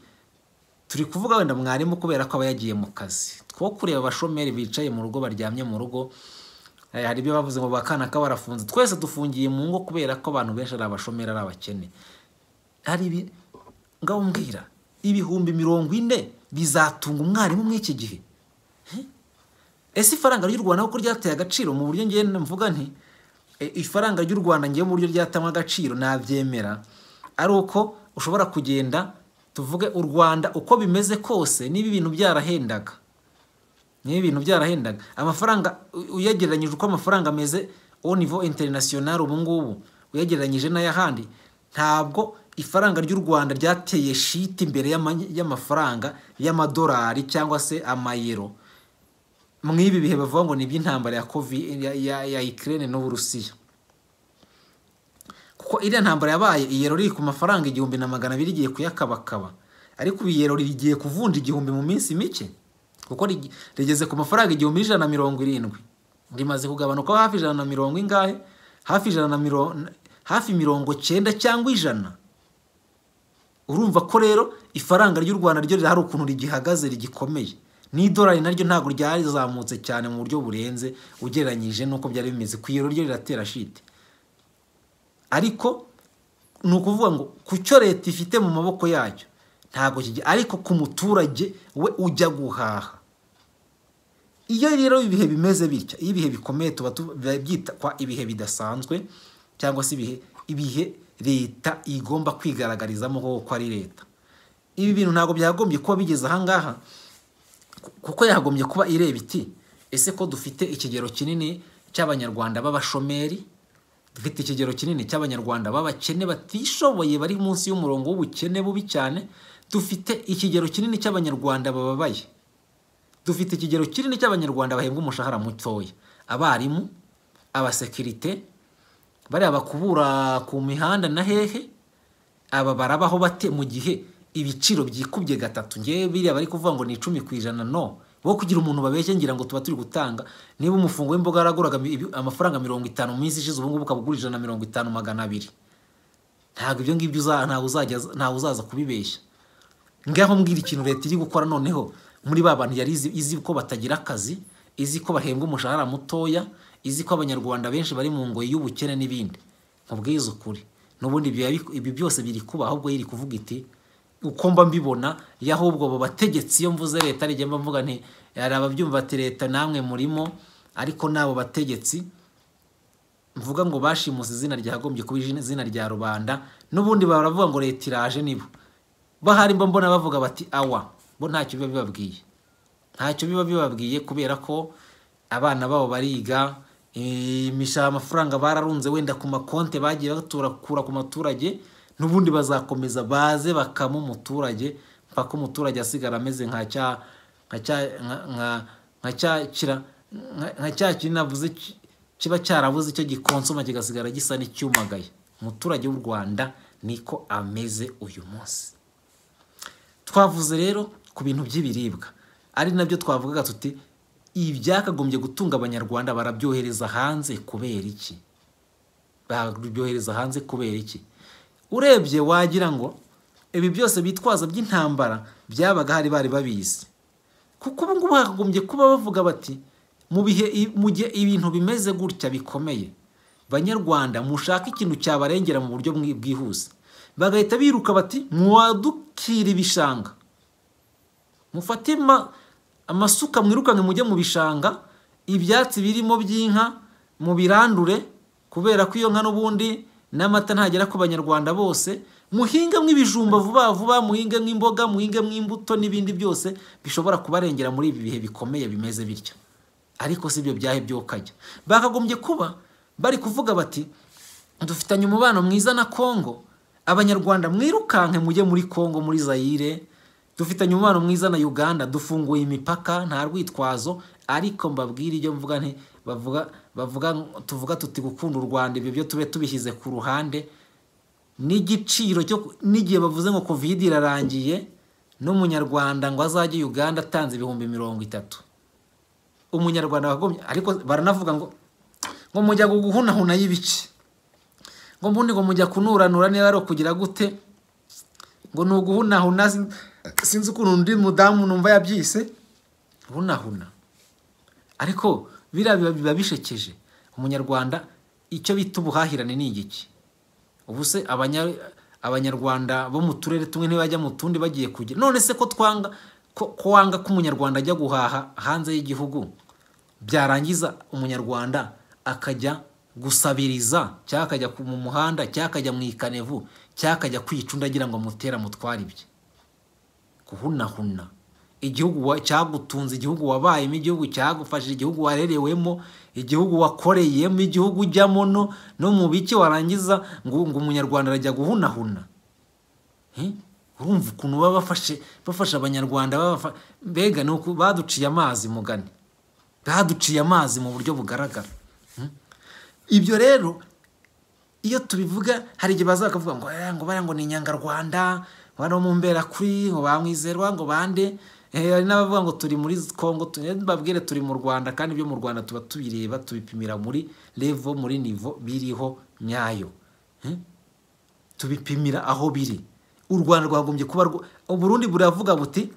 Speaker 7: turi kuvuga wenda mwarimu kubera ko aba yagiye mu kazi two kureba abashomeri bicaye mu rugo baryamye mu rugo Eh, hari ibyo bavuze ngo bakana ka barafunze twese dufungiye mu ngo kubera ko abantu benshi ari abashomeri ari abakene hari ibi ngaho mbwira ibihumbi mirongo ine bizatunga umwarimu muri iki gihe Eh? ese ifaranga ry'u rwanda kuko ryateye agaciro mu buryo ngiye mvuga nti eh, ifaranga ry'u rwanda ngiye mu buryo ryatanywa agaciro nabyemera ari uko ushobora kugenda tuvuge u rwanda uko bimeze kose niba ibintu byarahendaga niba ibintu byarahendaga amafaranga u- uyagereranyije uko amafaranga ameze au niveau international ubu ngubu uyagereranyije n'ay'ahandi ntabwo ifaranga ry'u rwanda ryateye shiti imbere y'ama- y'amafaranga y'amadolari cyangwa se amayero mw'ibi bihe bavuga ngo ni iby'intambara ya covid ya, ya, ya ukraine n'uburusiya kuko iriya ntambara yabaye iyero riri ku mafaranga igihumbi na magana abiri igiye kuyakabakaba ariko ubu iyero rigiye kuvunja igihumbi mu minsi mike kuko rigi- rigeze ku mafaranga igihumbi n'ijana na mirongo irindwi rimaze kugabanuka hafi ijana na mirongo ingahe hafi ijana na mirongo hafi mirongo cyenda cyangwa ijana urumva ko rero ifaranga ry'u rwanda ryo hari ukuntu rigihagaze rigikomeye n'idolari naryo ntabwo ryarizamutse cyane mu buryo burenze ugereranyije n'uko byari bimeze ku iyero ryo riratera shite ariko ni ukuvuga ngo ku cyo leta ifite mu maboko yacyo ntabwo kijya ariko ku muturage we ujya guhaha iyo rero ibihe bimeze bitya iyo ibihe bikomeye tuba tubyitwa ibihe bidasanzwe cyangwa se ibihe ibihe leta igomba kwigaragarizamo koko ari leta ibi bintu ntabwo byagombye kuba bigeze ahangaha kuko yagombye kuba ireba iti ese ko dufite ikigero kinini cy'abanyarwanda b'abashomeri dufite ikigero kinini cy'abanyarwanda b'abakene batishoboye bari munsi y'umurongo w'ubukene bubi cyane dufite ikigero kinini cy'abanyarwanda bababaye dufite ikigero kinini cy'abanyarwanda bahembwa umushahara mutoya abarimu abasekirite bariya bakubura ku mihanda na hehe aba barabaho bate mu gihe ibiciro byikubye gatatu ngewe biriya bari kuvuga ngo ni icumi ku ijana no bo kugira umuntu babeshye ngira ngo tuba turi gutanga niba umufungo w'imboga yaraguraga mi- ibi- amafaranga mirongo itanu mu minsi ishize ubungubu ukaba ugura ijana na mirongo itanu magana abiri ntabwo ibyo ngibyo uza- ntawe uzajya- ntawe uzaza kubibeshya ngaho mbwira ikintu leta iri gukora noneho muri ba bantu yari izi, izi ko batagira akazi izi ko bahembwa umushahara mutoya izi ko abanyarwanda benshi bari mu ngoyi y'ubukene n'ibindi nkubwize ukuri n'ubundi ibyo yabi- ibi byose biri kuba ahubwo yiri kuvuga iti uko mba mbibona y'ahubwo abo bategetsi iyo mvuze leta nijya mba mvuga nti hari ababyumva ati leta namwe murimo ariko n'abo bategetsi mvuga ngo bashimuse izina ryagombye kuba izina rya rubanda n'ubundi baravuga ngo leta iraje nibo bahari mba mbona bavuga bati awa bo ntacyo biba bibabwiye ntacyo biba bibabwiye kubera ko abana babo bariga imishaha amafaranga bararunze wenda ku makonte bagiye baturakura ku maturage n'ubundi bazakomeza baze bakama umuturage mpaka umuturage asigara ameze nka cya nka cya nka- nka- nka cya kira nka- nka cya kintu navuze ki- kiba cyarabuze icyo gikonsoma kigasigara gisa n'icyumagaye umuturage w'u rwanda niko ameze uyu munsi twavuze rero ku bintu by'ibiribwa ari nabyo twavugaga tuti ibyakagombye gutunga abanyarwanda barabyohereza hanze kubera iki barabyohereza hanze kubera iki urebye wagira ngo ibi byose bitwaza by'intambara byabaga hari bari babizi kuko ubu ngubu hakagombye kuba bavuga bati mu bihe i- mu gihe ibintu bimeze gutya bikomeye banyarwanda mushaka ikintu cyabarengera mu buryo bwi- bwihuse bagahita biruka bati mwadukira ibishanga mufate ma- amasuka mwirukanke mujye mu bishanga ibyatsi birimo by'inka mu birandure kubera ko iyo nka n'ubundi n'amata ntagera ku banyarwanda bose muhinge mw'ibijumba vuba vuba muhinge mw'imboga muhinge mw'imbuto n'ibindi byose bishobora kubarengera muri ibi bihe bikomeye bimeze bityo ariko si ibyo byahe byokajya bakagombye kuba bari kuvuga bati dufitanye umubano mwiza na Kongo abanyarwanda mwirukanke mujye muri Kongo muri Zaire dufitanye umubano mwiza na Uganda dufunguye imipaka nta rwitwazo ariko mbabwire ibyo mvuga nti bavuga bavuga tuvuga tuti gukunda u Rwanda ibyo byo tube tubishyize ku ruhande n'igiciro cyo n'igihe bavuze ngo covid irarangiye n'umunyarwanda ngo azajye Uganda atanze ibihumbi mirongo itatu umunyarwanda wagombye ariko baranavuga ngo ngo mujya guhunahuna y'ibice ngo mbundi ngo mujya kunuranura niba ari ukugira gute ngo ni uguhunahuna sin- sinzi ukuntu undi mudamu numva yabyise hunahuna ariko biriya biba- biba bishekeje umunyarwanda icyo bita ubuhahirane ni igiki ubu se abanya- abanyarwanda bo mu turere tumwe ntibajya mu tundi bagiye kujya none se ko twanga ko ko wanga ko umunyarwanda ajya guhaha hanze y'igihugu byarangiza umunyarwanda akajya gusabiriza cyangwa akajya ku- mu muhanda cyangwa akajya mu ikanevu cyangwa akajya kwicunda agira ngo mutera mutware ibye guhunahuna igihugu wa- cyagutunze igihugu wabayemo igihugu cyagufashije igihugu warerewemo igihugu wakoreyemo igihugu ujyamo no no mu biki warangiza ngo ngo umunyarwanda arajya guhunahuna Eh? urumva ukuntu baba bafashe bafasha abanyarwanda babafa- mbega ni uku baduciye amazi mugani baduciye amazi mu buryo bugaragara Hmm? ibyo rero iyo tubivuga hari igihe baza bakavuga ngo "Eh, ngo bariya ngo ni inyangarwanda ngo bano mu mberakuri ngo bamwizerwa ngo bande Eh, hari n'abavuga ngo turi muri kongo tu- eh, babwire turi mu rwanda kandi ibyo mu rwanda tuba tubireba tubipimira muri levo muri nivo biriho nyayo Hmm? tubipimira aho biri u rwanda rwagombye kuba rwo- uburundi buravuga buti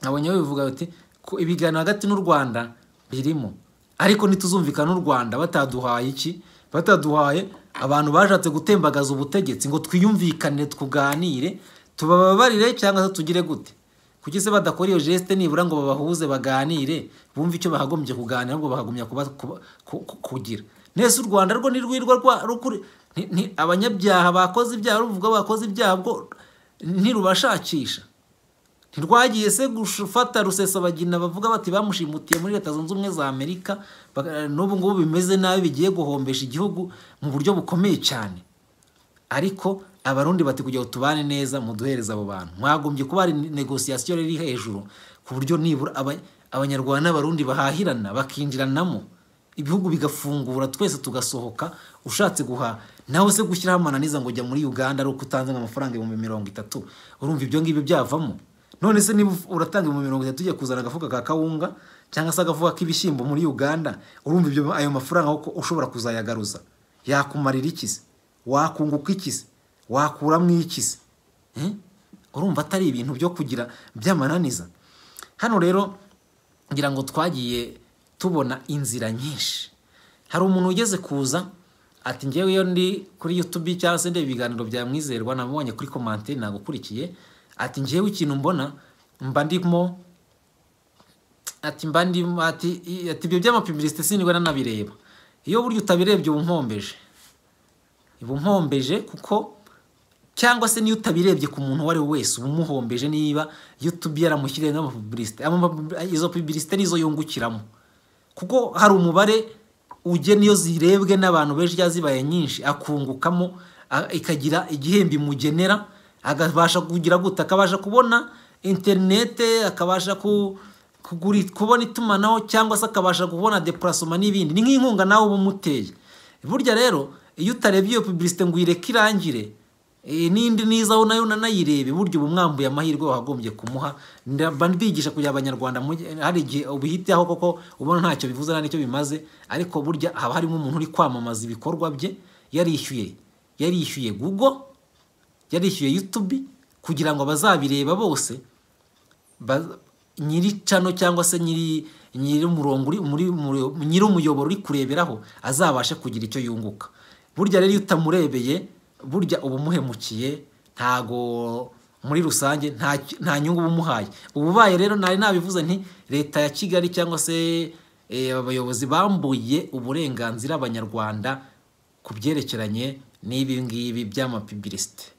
Speaker 7: nabonye bivuga buti ko ibiganiro hagati n'u rwanda birimo ariko ntituzumvikana n'u rwanda bataduhaye iki bataduhaye abantu bashatse gutembagaza ubutegetsi ngo twiyumvikane tuganire tubababarire cyangwa se tugire gute kuki se badakora iyo geste nibura ngo babahuze baganire bumve icyo bahagombye kuganira ahubwo bahagumya kuba- kuba- ku- ku- kugira nese u rwanda rwo ntirwirwa rwa- rukuri nti- nti- abanyabyaha bakoze ibyaha ruvuga bakoze ibyaha bwo ntirubashakisha ntirwagiye se gufata rusesabagina bavuga bati bamushimutiye muri leta zunze ubumwe za amerika baga- n'ubu ngubu bimeze nabi bigiye guhombesha igihugu mu buryo bukomeye cyane ariko abarundi bati kugira ngo tubane neza muduhereze abo bantu mwagombye kuba hari negosiyasiyo riri hejuru ku buryo nibura aba- abanyarwanda n'abarundi bahahirana bakinjiranamo ibihugu bigafungura twese tugasohoka ushatse guha nawe se gushyiraho amananiza ngo ujya muri uganda ari uko utanze nk'amafaranga ibihumbi mirongo itatu urumva ibyo ngibyo byavamo none se niba uratanga ibihumbi mirongo itatu ugiye kuzana agafuka ka kawunga cyangwa se agafuka k'ibishyimbo muri uganda urumva ibyo ayo mafaranga kuko ushobora kuzayagaruza yakumarira iki se wakunguka iki se wakuramo iki se Eh? urumva atari ibintu byo kugira by'amananiza hano rero ngira ngo twagiye tubona inzira nyinshi hari umuntu ugeze kuza ati ngewe iyo ndi kuri youtube cyangwa se ndeba ibiganiro bya mwizerwa namubonye kuri komanteri nagukurikiye ati ngewe ikintu mbona mba ndimo ati mba ndimo ati i- ati ibyo by'amapibilisite sinigwe nanabireba iyo burya utabirebye uba umpombeje uba umpombeje kuko cyangwa se niyo utabirebye ku muntu uwo ari we wese uba umuhombeje niba youtube yaramushyiriye nk'amapubilisite izo pubilisite nizo yungukiramo kuko hari umubare ugena iyo zirebwe n'abantu benshi cyangwa zibaye nyinshi akungukamo a- ikagira igihembo imugenera akabasha kugira gute akabasha kubona interinete akabasha ku kuguri- kubona itumanaho cyangwa se akabasha kubona depurasoma n'ibindi ni nk'inkunga nawe uba umuteye burya rero iyo utarebye iyo pubilisite ngo uyireke irangire Eh, n'indi nizaho nayo nanayirebe burya uba mwambuye amahirwe wagombye kumuha ndaba mbigisha kugira abanyarwanda mujye- hari igihe ubihitaho koko ubona ntacyo bivuze nta n'icyo bimaze ariko burya haba harimo umuntu uri kwamamaza ibikorwa bye yarishyuye yarishyuye google yarishyuye youtube kugira ngo abazabireba bose ba- nyiri cano cyangwa se nyiri nyiri umurongo uri muri muri- nyiri umuyoboro uri kureberaho azabashe kugira icyo yunguka burya rero iyo utamurebeye burya uba umuhemukiye ntago muri rusange nta nta nyungu uba umuhaye ubu ubaye rero nari nabivuze nti leta ya kigali cyangwa se eh, abayobozi bambuye uburenganzira abanyarwanda ku byerekeranye n'ibi ngibi by'amapibilisite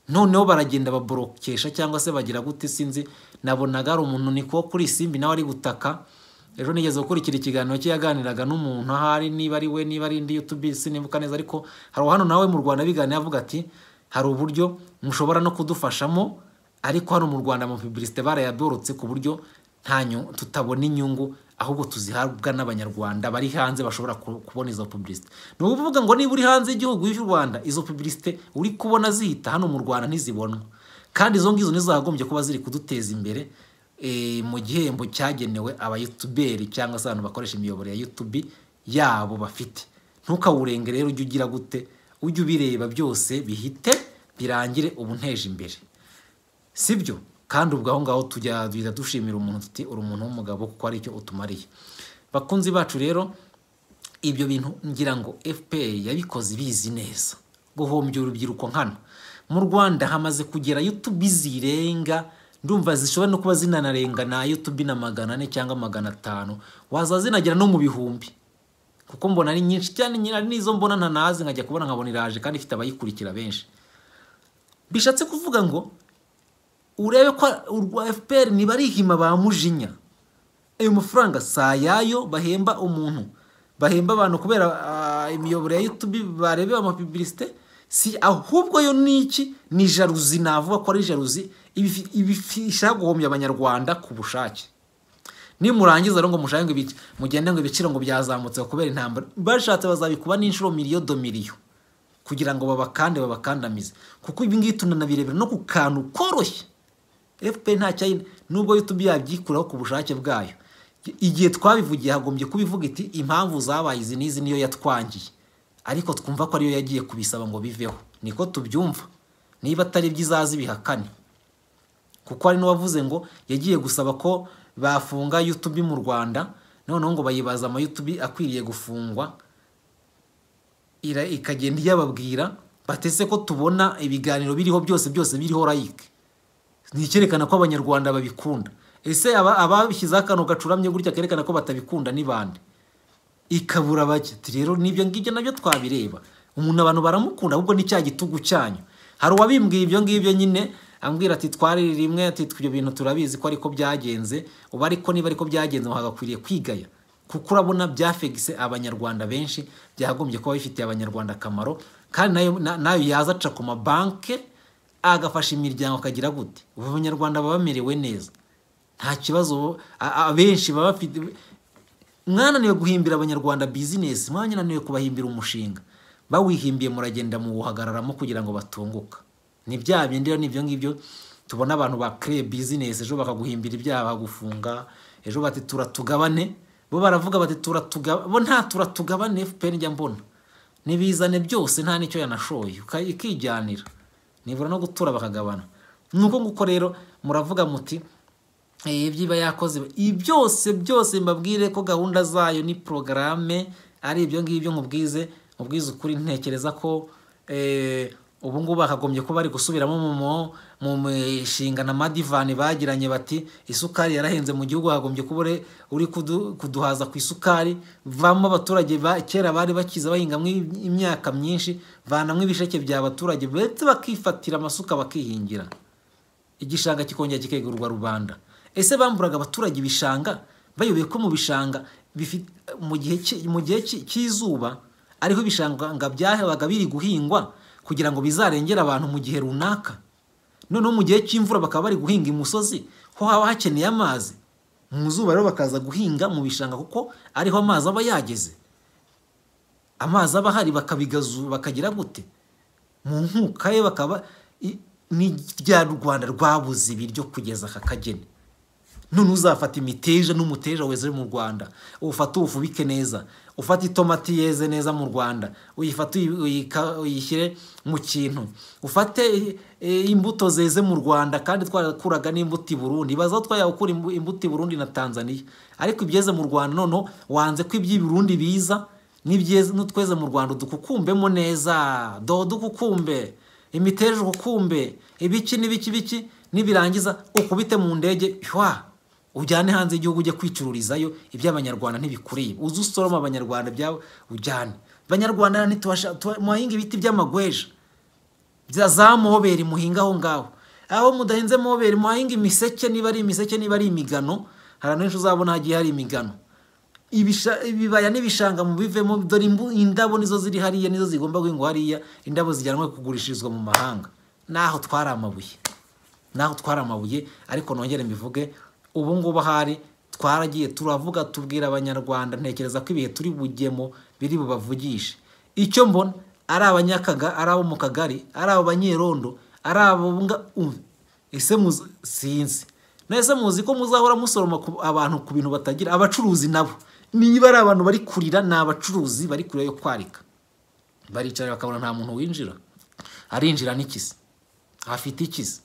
Speaker 7: noneho baragenda baborokesha cyangwa se bagira gute sinzi nabonaga hari umuntu niko kuri simbi nawe ari gutaka ejo nigeze gukurikira ikiganiro cye yaganiraga n'umuntu ahari niba ari we niba ari indi youtube sinibuka neza ariko hari hano nawe mu rwanda biganira avuga ati hari uburyo mushobora no kudufashamo ariko hano mu rwanda mu publicite barayaborotse ku buryo nta nyu- tutabona inyungu ahubwo tuzihabwa n'abanyarwanda bari hanze bashobora ku- kubona izo publicite ni ukuvuga ngo niba uri hanze y'igihugu cy'u rwanda izo publicite uri kubona zihita hano mu rwanda ntizibonwa kandi izo ngizo nizo zagombye kuba ziri kuduteza imbere eh, mu gihembo cyagenewe abayutuberi cyangwa se abantu bakoresha imiyoboro ya yutubi yabo bafite ntukawurenge rero ujye ugira gute ujye ubireba byose bihite birangire ubu nteje imbere sibyo kandi ubwo aho ngaho tujya duhita dushimira umuntu tuti uri umuntu w'umugabo kuko ari icyo utumariye bakunzi bacu rero ibyo bintu ngira ngo fpr yabikoze ibizi neza guhombya urubyiruko nkano mu rwanda hamaze kugera youtube zirenga ndumva zishobora no kuba zinanarenga na youtube na magana ane cyangwa magana atanu waza zinagera no mu bihumbi kuko mbona ari nyinshi cyane nyina n'izo mbona ntanazi nkajya kubona nkabona iraje kandi ifite abayikurikira benshi bishatse kuvuga ngo urebe ko urwa fpr ntibarihima ba mujinya ayo mafaranga si ayayo bahemba umuntu bahemba abantu kubera ah, imiyoboro ya youtube barebe amapibilisite si ahubwo yo niki ni jaruzi navuga ko ari jaruzi ibifi- ibifisha guhombya abanyarwanda ku bushake nimurangiza rero ngo mushake ngo ibice- mugende ngo ibiciro ngo byazamutse kubera intambara bashatse bazabikuba n'inshuro miliyo do miliyo kugira ngo babakande babakandamize kuko ibi ngibi tunanabirebera no ku kantu koroshye fpr nta cyayine nubwo youtube yabyikuraho ku bushake bwayo igihe twabivugiye hagombye kubivuga iti impamvu zabaye izi n'izi niyo yatwangiye ariko twumva ko ariyo yagiye kubisaba ngo biveho niko tubyumva niba atari byo izaza ibihakane kuko hari n'uwavuze ngo yagiye gusaba ko bafunga youtube mu rwanda noneho ngo bayibaza ama youtube akwiriye gufungwa ira- ikagenda iyababwira batese ko tubona ibiganiro biriho byose byose biriho like ni icyerekana ko abanyarwanda babikunda ese aba- ababishyizeho akantu gacuramye gutya kerekana ko batabikunda ni bande ikabura bake Ati rero n'ibyo ngibyo nabyo twabireba umuntu abantu baramukunda ahubwo ni cya gitugu cyanyu hari uwabimbwiye ibyo ngibyo nyine ambwira ati twarire rimwe ati ibyo bintu turabizi ko ariko byagenze ubu ariko niba ariko byagenze wagakwiriye kwigaya kuko urabona byafegise abanyarwanda benshi byagombye kuba bifitiye abanyarwanda akamaro kandi nayo na- nayo yaza aca ku mabanke agafasha imiryango akagira gute ubu abanyarwanda baba bamerewe neza nta kibazo ubu- a- a- abenshi baba bafite mwananiwe guhimbira abanyarwanda bizinesi mwananiwe kubahimbira umushinga bawihimbiye muragenda muwuhagararamo kugira ngo batunguka ni bya bindi rero ni ibyo ngibyo tubona abantu bakireye bizinesi ejo bakaguhimbira ibyaha bagufunga ejo bati turatugabane bo baravuga bati turatugabane bo nta turatugabane fpr njya mbona nibizane byose nta n'icyo yanashoye uka- ikijyanira nibura no gutura bakagabana ni uko nguko rero muravuga muti Eh, ibyiba yakoze ibi byose byose mbabwire ko gahunda zayo ni porogaramu ari ibyo ngibyo nkubwize nkubwize ukuri ntekereza ko eh, ubu ngubu bakagombye kuba bari gusubiramo mu mu- mu mishinga na madivani bagiranye bati isukari yarahenze mu gihugu hagombye kuba uri- uri kudu- kuduhaza ku isukari vamo abaturage ba- kera bari bakiza bahingamo im- imyaka myinshi vanamo ibisheke by'abaturage ndetse bakifatira amasuka bakihingira igishanga kikongera kikegurwa rubanda ese bamburaga abaturage ibishanga bayoboye ko mu bishanga bifi- mu gihe ki- mu gihe ki- cy'izuba ariho ibishanga byahabaga biri guhingwa kugira ngo bizarengere abantu mu gihe runaka noneho mu gihe cy'imvura bakaba bari guhinga imusozi ho haba hakeneye amazi mu zuba rero bakaza guhinga mu bishanga kuko ariho amazi aba yageze amazi aba ahari bakabigazu bakagira gute mu nkuka ye bakaba i- ni rya rwanda rwabuze ibiryo kugeza aka kageni none uzafata imiteja n'umuteja weze mu rwanda ufate uwufubike neza ufate itomati yeze neza mu rwanda uyifate uyi- uyika- uyishyire mu kintu ufate eh, imbuto zeze mu rwanda kandi twarakuraga n'imbuto i burundi baza aho twayakura imbu- imbuto i burundi na tanzania ariko ibyeze mu rwanda noneho wanze ko iby'i burundi biza n'ibyeze n'utweze mu rwanda dukukumbemo neza dodo ukukumbe imiteja ukukumbe ibiki n'ibiki biki nibirangiza ukubite mu ndege hwa ujyane hanze y'igihugu ujye kwicururizayo iby'abanyarwanda ntibikureba uze usoroma abanyarwanda byawe ujyane abanyarwanda ntitubasha tuba- muhahinga ibiti by'amagweja bya za moberi muhinga aho ngaho aho mudahinze moberi muhahinga imiseke niba ari imiseke niba ari imigano hari ahantu henshi uzabona hagiye hari imigano Ibisha- ibibaya n'ibishanga mu bivemo dore imbu- indabo nizo ziri hariya nizo zigomba guhingwa hariya indabo zijyanwa kugurishirizwa mu mahanga naho twari amabuye naho twari amabuye ariko nongere mbivuge ubu ngubu ahari twaragiye turavuga tubwira abanyarwanda ntekereza ko ibihe turi bugemo biri bubavugishe icyo mbona ari abanyakaga ari abo mu kagari ari abo banyerondo ari abo nga- umve, ese muzi sinzi nese muzi ko muzahora musoroma ku- abantu ku bintu batagira abacuruzi nabo niba ari abantu bari kurira ni abacuruzi bari kurira yo kwarika baricara bakabona nta muntu winjira arinjira n'ikizi afite ikizi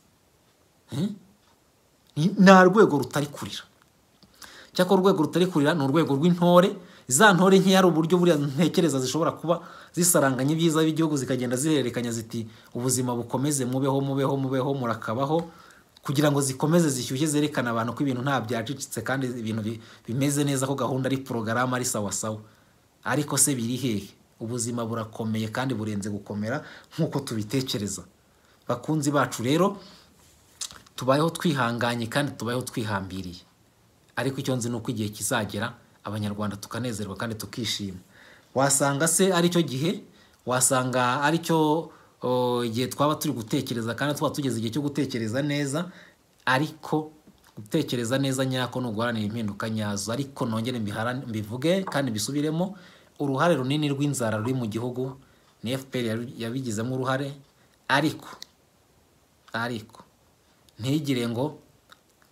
Speaker 7: Ni- nta rwego rutari kurira cyakora urwego rutari kurira ni urwego rw'intore za ntore nkeya hari uburyo buriya ntekereza zishobora kuba zisaranganya ibyiza by'igihugu zikagenda zihererekanya ziti ubuzima bukomeze mubeho mubeho mubeho murakabaho kugira ngo zikomeze zishyushye zerekana abantu ko ibintu nta byacicitse kandi ibintu bi- bimeze neza ko gahunda ari porogaramu ari sawa sawa ariko se biri hehe ubuzima burakomeye kandi burenze gukomera nk'uko tubitekereza bakunzi bacu rero tubayeho twihanganye kandi tubayeho twihambiriye ariko icyo nzi ni uko igihe kizagera abanyarwanda tukanezerwa kandi tukishima wasanga se ari cyo gihe wasanga ari cyo o, igihe twaba turi gutekereza kandi twaba tugeze igihe cyo gutekereza neza ariko gutekereza neza nyako ni uguharanira impinduka nyazo ariko nongere mbihara- mbivuge kandi mbisubiremo uruhare runini rw'inzara ruri mu gihugu ni fpr yabi- yabigizemo uruhare ariko ariko ntigire ngo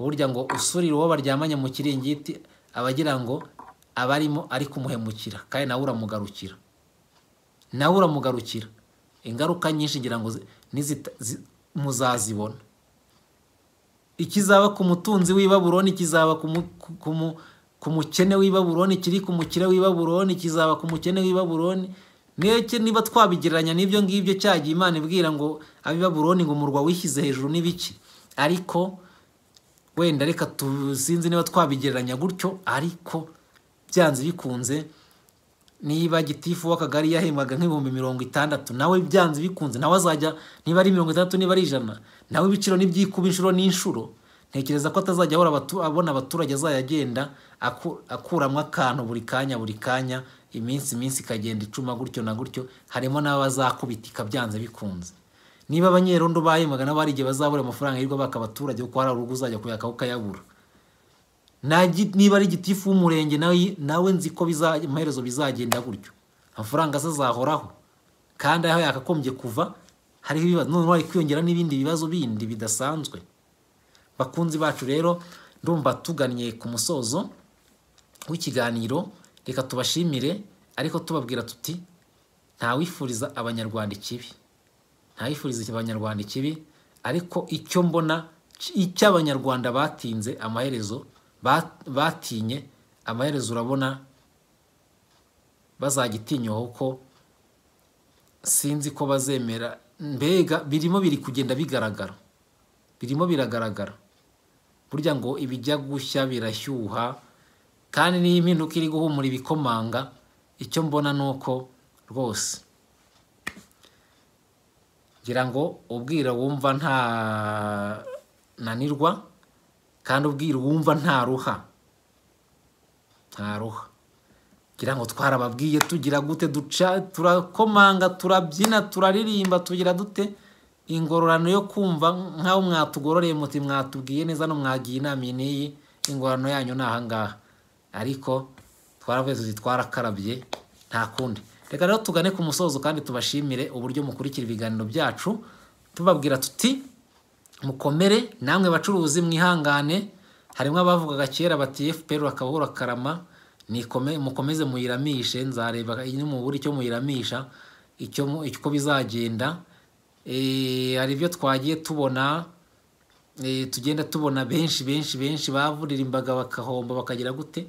Speaker 7: burya ngo usurira uwo baryamanye mu kiringiti aba agira ngo abarimo ari kumuhemukira kandi nawe uramugarukira nawe uramugarukira ingaruka nyinshi ngira ngo zi- nizita- zi- muzazibona ikizaba ku mutunzi w'i baburoni kizaba ku mu- ku- ku mu- ku mukene w'i baburoni kiri ku mukire w'i baburoni kizaba ku mukene w'i baburoni Niyo- niba twabigereranya n'ibyo ngibyo cyagiye imana ibwira ngo ab'i baburoni ngo umurwa wishyize hejuru n'ibiki ariko wenda reka tuzinzi niba twabigereranya gutyo ariko byanze bikunze niba gitifu w'akagari yahembwaga nk'ibihumbi mirongo itandatu nawe byanze bikunze nawe azajya niba ari mirongo itandatu niba ari ijana nawe ibiciro n'ibyikuba inshuro n'inshuro ntekereza ko atazajya ahora abatu- abona abaturage azajya agenda aku- akuramo akantu buri kanya buri kanya iminsi iminsi ikagenda icuma gutyo na gutyo harimo n'abazakubitika byanze bikunze niba abanyerondo bahembwaga nabo hari igihe bazabura amafaranga yirirwa baka abaturage kuko hari urugo uzajya kuyaka ukayabura Nta gi- niba ari gitifu w'umurenge nawe nawe nzi ko biza- amaherezo bizagenda gutyo amafaranga se azahoraho kandi aho yakagombye kuva hariho ibibazo noneho hari kwiyongera n'ibindi bibazo bindi bidasanzwe bakunzi bacu rero ndumva tugannye ku musozo w'ikiganiro reka tubashimire ariko tubabwira tuti ntawifuriza abanyarwanda ikibi ntawifuriza abanyarwanda ikibi ariko icyo mbona c- icyo abanyarwanda batinze amaherezo ba- batinye amaherezo urabona bazagitinyaho ko sinzi ko bazemera mbega birimo biri kugenda bigaragara birimo biragaragara burya ngo ibijya gushya birashyuha kandi n'iyo impinduka iri guhumura ibikomanga icyo mbona ni uko rwose ngira ngo ubwira wumva nta nanirwa kandi ubwira uwumva nta ruha nta ruha ngira ngo twarababwiye tugira gute duca turakomanga turabyina turaririmba tugira dute ingororano yo kumva nk'aho mwatugororeye muti mwatubwiye neza no mwagiye inama iyi n'iyi ingororano yanyu ni ahangaha ariko twaravuye tuti twarakarabye nta kundi reka rero tugane ku musozo kandi tubashimire uburyo mukurikira ibiganiro byacu tubabwira tuti mukomere namwe bacuruzi mwihangane harimo abavugaga kera bati fpr akabura karama nikome mukomeze muyiramishe nzareba mubura icyo muyiramisha icyo mu- uko bizagenda Eh, hari ibyo twagiye tubona eh, tugenda tubona benshi benshi benshi bavuririmbaga bakahomba bakagira gute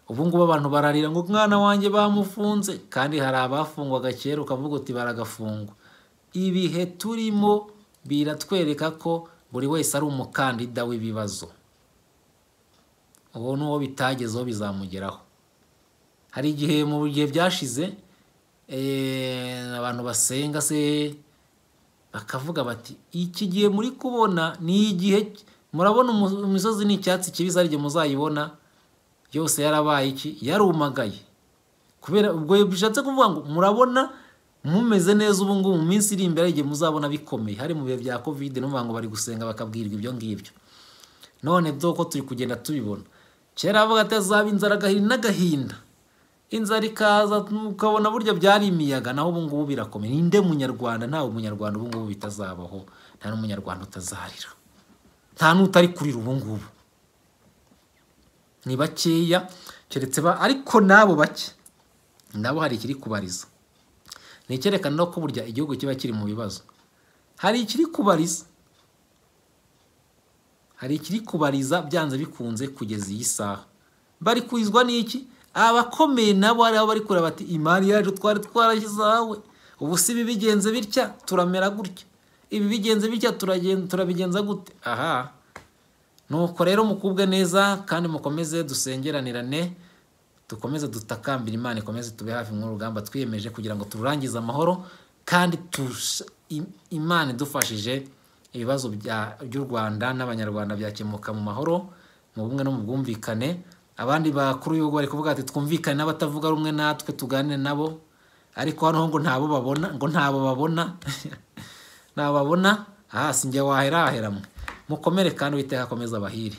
Speaker 7: ubu ngubu abantu bararira ngo umwana wanjye bamufunze kandi hari abafungwaga kera ukavuga uti baragafungwa ibihe turimo biratwereka ko buri wese ari umukandida w'ibibazo uwo n'uwo bitagezeho bizamugeraho hari igihe mu gihe byashize eh, abantu basenga se bakavuga bati iki gihe muri kubona ni igihe murabona umu- imisozi ni icyatsi kibisi ari igihe muzayibona yose yarabaye iki yarumagaye kubera ubwo bishatse kuvuga ngo murabona mumeze neza ubu ngubu mu minsi iri imbere igihe muzabona bikomeye hari mu bihe bya kovide numva ngo bari gusenga bakabwirwa ibyo ngibyo none dore ko turi kugenda tubibona kera bavuga ati hazaba inzara agahinda n'agahinda inzara ikaza ukabona burya byari imiyaga naho ubu ngubu birakomeye ninde munyarwanda ntawe munyarwanda ubu ngubu bitazabaho nta n'umunyarwanda utazarira nta n'utari kurira ubu ngubu ni bakeya keretse ba ariko n'abo bake nabo hari ikiri kubariza ni icyerekana no ko burya igihugu kiba kiri mu bibazo hari ikiri kubariza hari ikiri kubariza byanze bikunze kugeza iyi saha bari kurizwa n'iki abakomeye nabo hari aho bari kureba bati imari yacu twari twarashyize ahawe ubu si ibi bigenze bitya turamera gutya ibi bigenze bitya turagen- turabigenza gute aha nuko rero mukubwe neza kandi mukomeze dusengeranirane dukomeze dutakambira imana ikomeze tube hafi mu rugamba twiyemeje kugira ngo turangize amahoro kandi tush- im- imana idufashije ibibazo bya- by'u rwanda n'abanyarwanda byakemuka mu mahoro mu bumwe no mu bwumvikane abandi bakuru y'ibihugu bari kuvuga ati twumvikane n'abatavuga rumwe natwe tuganire nabo ariko hano ho ngo ntabo babona ngo ntabo babona ntababona aha si njye wahera haheramwe mukomere kandi uwiteka akomeze abahire